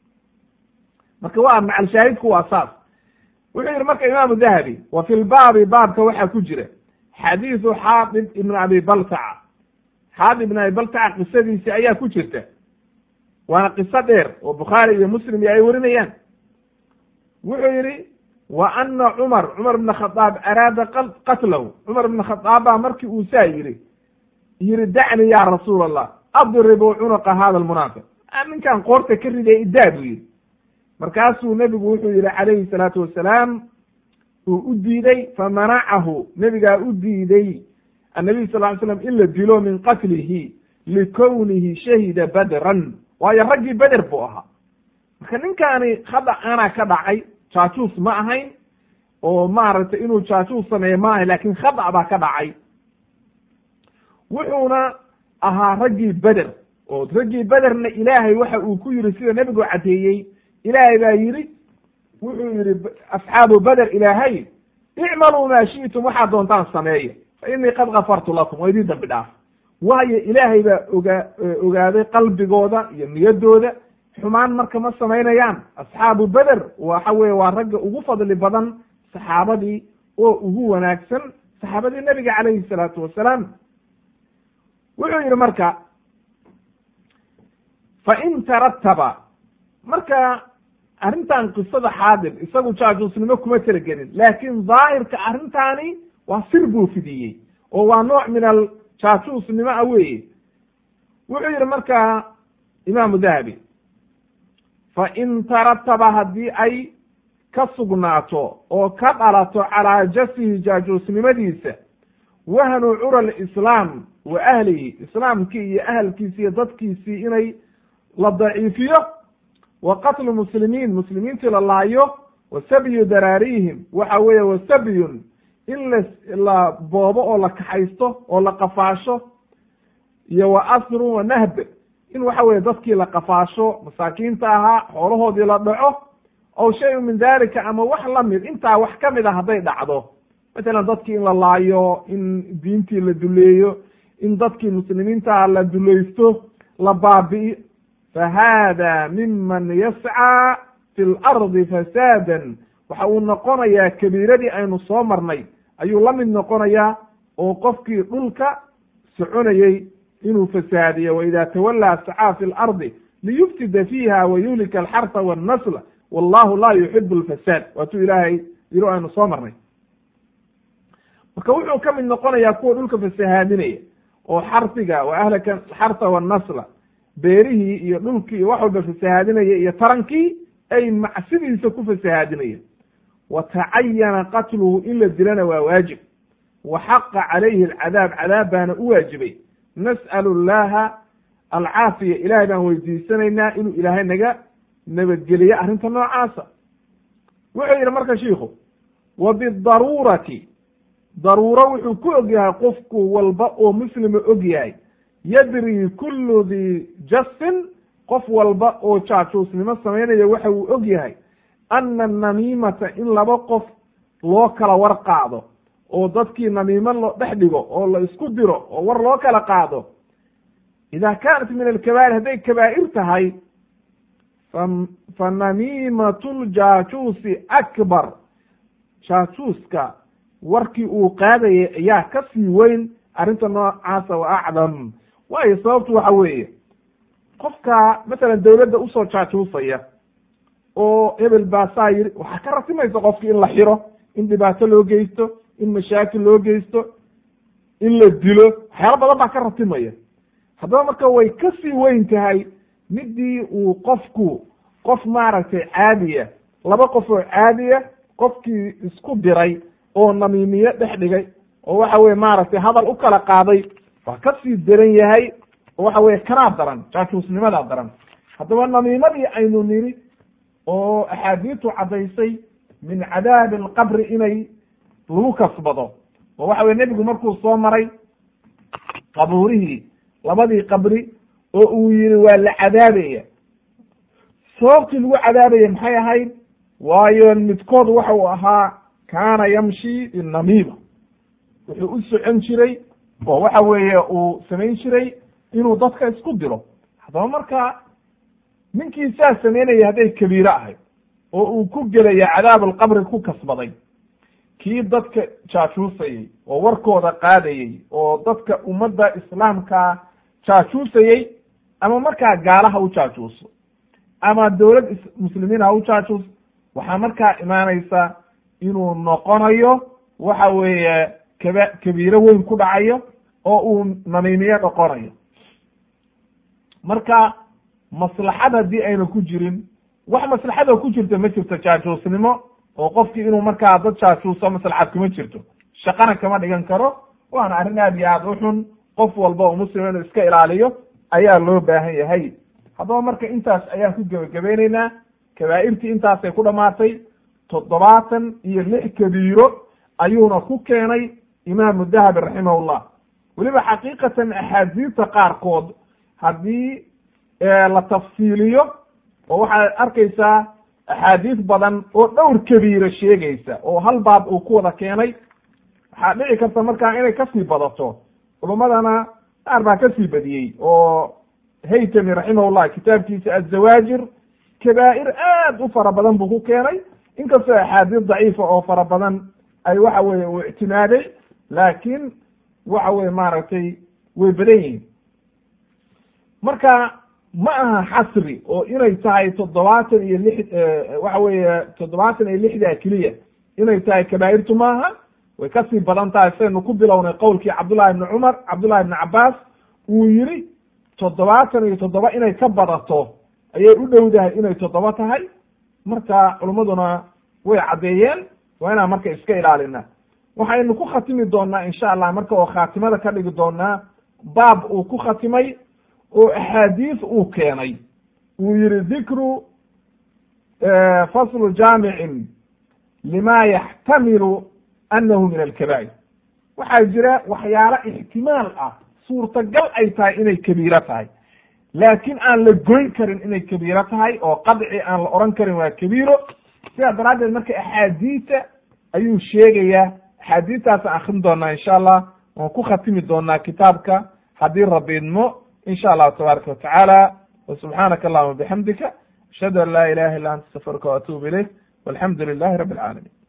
marka waa macal shaahidku waa saas wuxuu yihi marka imaamu dahabi wa fi lbaabi baabka waxaa ku jira xadiidu xaadib ibn abi baltaca xaadib ibn abi baltaca qisadiisi ayaa ku jirta waana qiso dheer oo bukhaari iyo muslim iyo ay warinayaan wuxuu yihi wa ana cumar cumar ibn khadaab araada qatlahu cumar ibn khadaab baa markii uu saa yihi yihi dacni ya rasuul allah adribu cunuqa hada lmunaafiq ninkan qoorta ka riday idaa buu yihi markaasuu nebigu wuxuu yihi calayhi salaatu wasalaam uu u diiday famanacahu nebigaa u diiday annabiy sal ly slam in la dilo min qatlihi likownihi shahida badran waayo raggii beder buu ahaa marka ninkaani khada ana ka dhacay jaajuus ma ahayn oo maaragtay inuu jaajuus sameeye ma ahayn lakin khada baa ka dhacay wuxuuna ahaa raggii beder oo raggii bederna ilaahay waxa uu ku yiri sida nebigu caddeeyey ilaahay baa yidhi wuxuu yihi asxaabu beder ilaahay icmaluu maa shi'tum waxaad doontaan sameeya fa inii qad gafartu lakum waa idin dambi dhaaf waayo ilaahay baa ogaa ogaaday qalbigooda iyo niyadooda xumaan marka ma samaynayaan asxaabu beder waxa weye waa ragga ugu fadli badan saxaabadii oo ugu wanaagsan saxaabadii nebiga calayhi salaatu wasalaam wuxuu yihi marka fain tarataba marka arrintan qisada xaadir isagu jaajuusnimo kuma talagelin laakin daahirka arrintaani waa sir buu fidiyey oo waa nooc min al jaajuusnimo a weeye wuxuu yihi marka imaamu dahabi fain tarataba haddii ay ka sugnaato oo ka dhalato calaa jasihi jaajuusnimadiisa wahnu cura lislaam wa ahlihi islaamkii iyo ahalkiisi iyo dadkiisii inay la daciifiyo wa qatlu muslimiin muslimiintii la laayo wa sabyu daraarihim waxa weeye wa sabyun in la la boobo oo la kaxaysto oo la qafaasho iyo wa asru wa nahb in waxa weye dadkii la qafaasho masaakiinta ahaa xoolahoodii la dhaco ow shay min dalika ama wax lamid intaa wax kamid a hadday dhacdo matalan dadkii in la laayo in diintii la duleeyo in dadkii muslimiintaha la dulaysto la baabi'iyo fa hada miman yascى fi fi lardi fasaadan waxa uu noqonayaa kabiiradii aynu soo marnay ayuu la mid noqonayaa oo qofkii dhulka soconayey inuu fasaadiyo waida tawallaa sacaa fi lardi liyufsida fiiha wayuhlika alxarfa wannasla wallahu laa yuxibu lfasaad waatuu ilaahay yiro aynu soo marnay marka wuxuu ka mid noqonayaa kuwa dhulka fasahaadinaya oo xarfiga wa ahlaka alxarfa wannasla beerihii iyo dhulkii iyo wax walba fasahaadinaya iyo tarankii ay macsidiisa ku fasahaadinaya wa tacayana qatluhu in la dilana waa waajib wa xaqa calayhi alcadaab cadaab baana u waajibay nas'alu llaha alcaafiya ilahay baan weydiisanaynaa inuu ilaahay naga nabadgeliyo arrinta noocaasa wuxuu yidhi marka shiikhu wa bidaruurati daruuro wuxuu ku og yahay qofku walba oo muslima og yahay yadri kullu di jastin qof walba oo jaajuusnimo samaynaya waxa uu og yahay ana namiimata in laba qof loo kala war qaado oo dadkii namiimo loo dhex dhigo oo la isku diro oo war loo kala qaado ida kaanat min alkabaa'ir hadday kabaa'ir tahay fa fa namiimatu ljaajuusi akbar jaajuuska warkii uu qaadayay ayaa ka sii weyn arrinta noocaasa wa acdam waayo sababtu waxa weeye qofka masalan dawladda usoo jaajuusaya oo hebel baasaa yiri waxaa ka rasimaysa qofki in la xiro in dhibaato loo geysto in mashaakil loo geysto in la dilo waxyaalo badan baa ka ratimaya haddaba marka way ka sii weyn tahay midii uu qofku qof maaragtay caadiya laba qof oo caadiya qofkii isku diray oo namiimiye dhex dhigay oo waxa weye maaragtay hadal u kala qaaday waa ka sii daran yahay oo waxa weye kanaa daran jaajuusnimadaa daran haddaba namiimadii aynu niri oo axaadiistu caddaysay min cadaabi alqabri inay lagu kasbado oo waxa weye nebigu markuu soo maray qabuurihii labadii qabri oo uu yihi waa la cadaabaya sababtii lagu cadaabaya maxay ahayd waayo midkood waxa uu ahaa kaana yamshi binamiima wuxuu u socon jiray oo waxa weeye uu samayn jiray inuu dadka isku diro haddaba marka ninkii saas samaynaya hadday kabiire ahayd oo uu ku gelaya cadaab alqabri ku kasbaday kii dadka jaajuusayey oo warkooda qaadayey oo dadka ummadda islaamka jaajuusayey ama markaa gaala ha u jaajuuso ama dowlad muslimiin ha u jaajuus waxaa markaa imaanaysa inuu noqonayo waxa weeye kaba kabiiro weyn ku dhacayo oo uu namiimiye noqonayo marka maslaxad haddii ayna ku jirin wax maslaxadoo ku jirta ma jirto jaajuusnimo oo qofkii inuu markaa dad jaajuuso maslaxad kuma jirto shaqana kama dhigan karo waana arrin aad iyo aad u xun qof walba oo muslima inuu iska ilaaliyo ayaa loo baahan yahay haddaba marka intaas ayaan ku gebagabeyneynaa kabaa'irtii intaasay ku dhamaatay toddobaatan iyo lix kabiiro ayuuna ku keenay imaamu dahabi raximahullah weliba xaqiiqatan axaadiista qaarkood haddii la tafsiiliyo oo waxaad arkaysaa axaadiis badan oo dhowr kabiiro sheegaysa oo hal baab uu ku wada keenay waxaa dhici karta markaa inay kasii badato culummadana qaar baa kasii badiyey oo haytami raximahullah kitaabkiisa azawaajir kabaa'ir aad u fara badan buu ku keenay inkastoo axaadiis daciifa oo fara badan ay waxa weye uu ictimaaday laakiin waxa weye maaragtay way badan yihiin marka ma aha xasri oo inay tahay toddobaatan iyo lix waxa weeye toddobaatan iyo lixdaa keliya inay tahay kabaa'irtu maaha way kasii badan tahay saynu ku bilownay qowlkii cabdullahi ibni cumar cabdullahi ibni cabaas uu yiri toddobaatan iyo toddoba inay ka badato ayay u dhowdahay inay toddoba tahay marka culummaduna way caddeeyeen waa inaan marka iska ilaalina waxaynu ku khatimi doonaa insha allah marka oo khaatimada ka dhigi doonaa baab uu ku khatimay oo axaadiis uu keenay uu yihi dikru faslu jaamicin lima yaxtamilu anahu min alkabaa'ir waxaa jira waxyaalo ixtimaal ah suurtagal ay tahay inay kabiiro tahay laakiin aan la goyn karin inay kabiiro tahay oo qadci aan la oran karin waa kabiiro sidaa daraaddeed marka axaadiisa ayuu sheegayaa axaadiistaasaan akrin doonaa insha allah waan ku khatimi doonaa kitaabka haddii rabbi idmo in sha allahu tabaaraka watacaala wa subxaanaka allahuma bixamdika ashhadu an laa ilaha illa anta astafiruka waatuubu ilayk walxamdu lilahi rabi alcaalamiin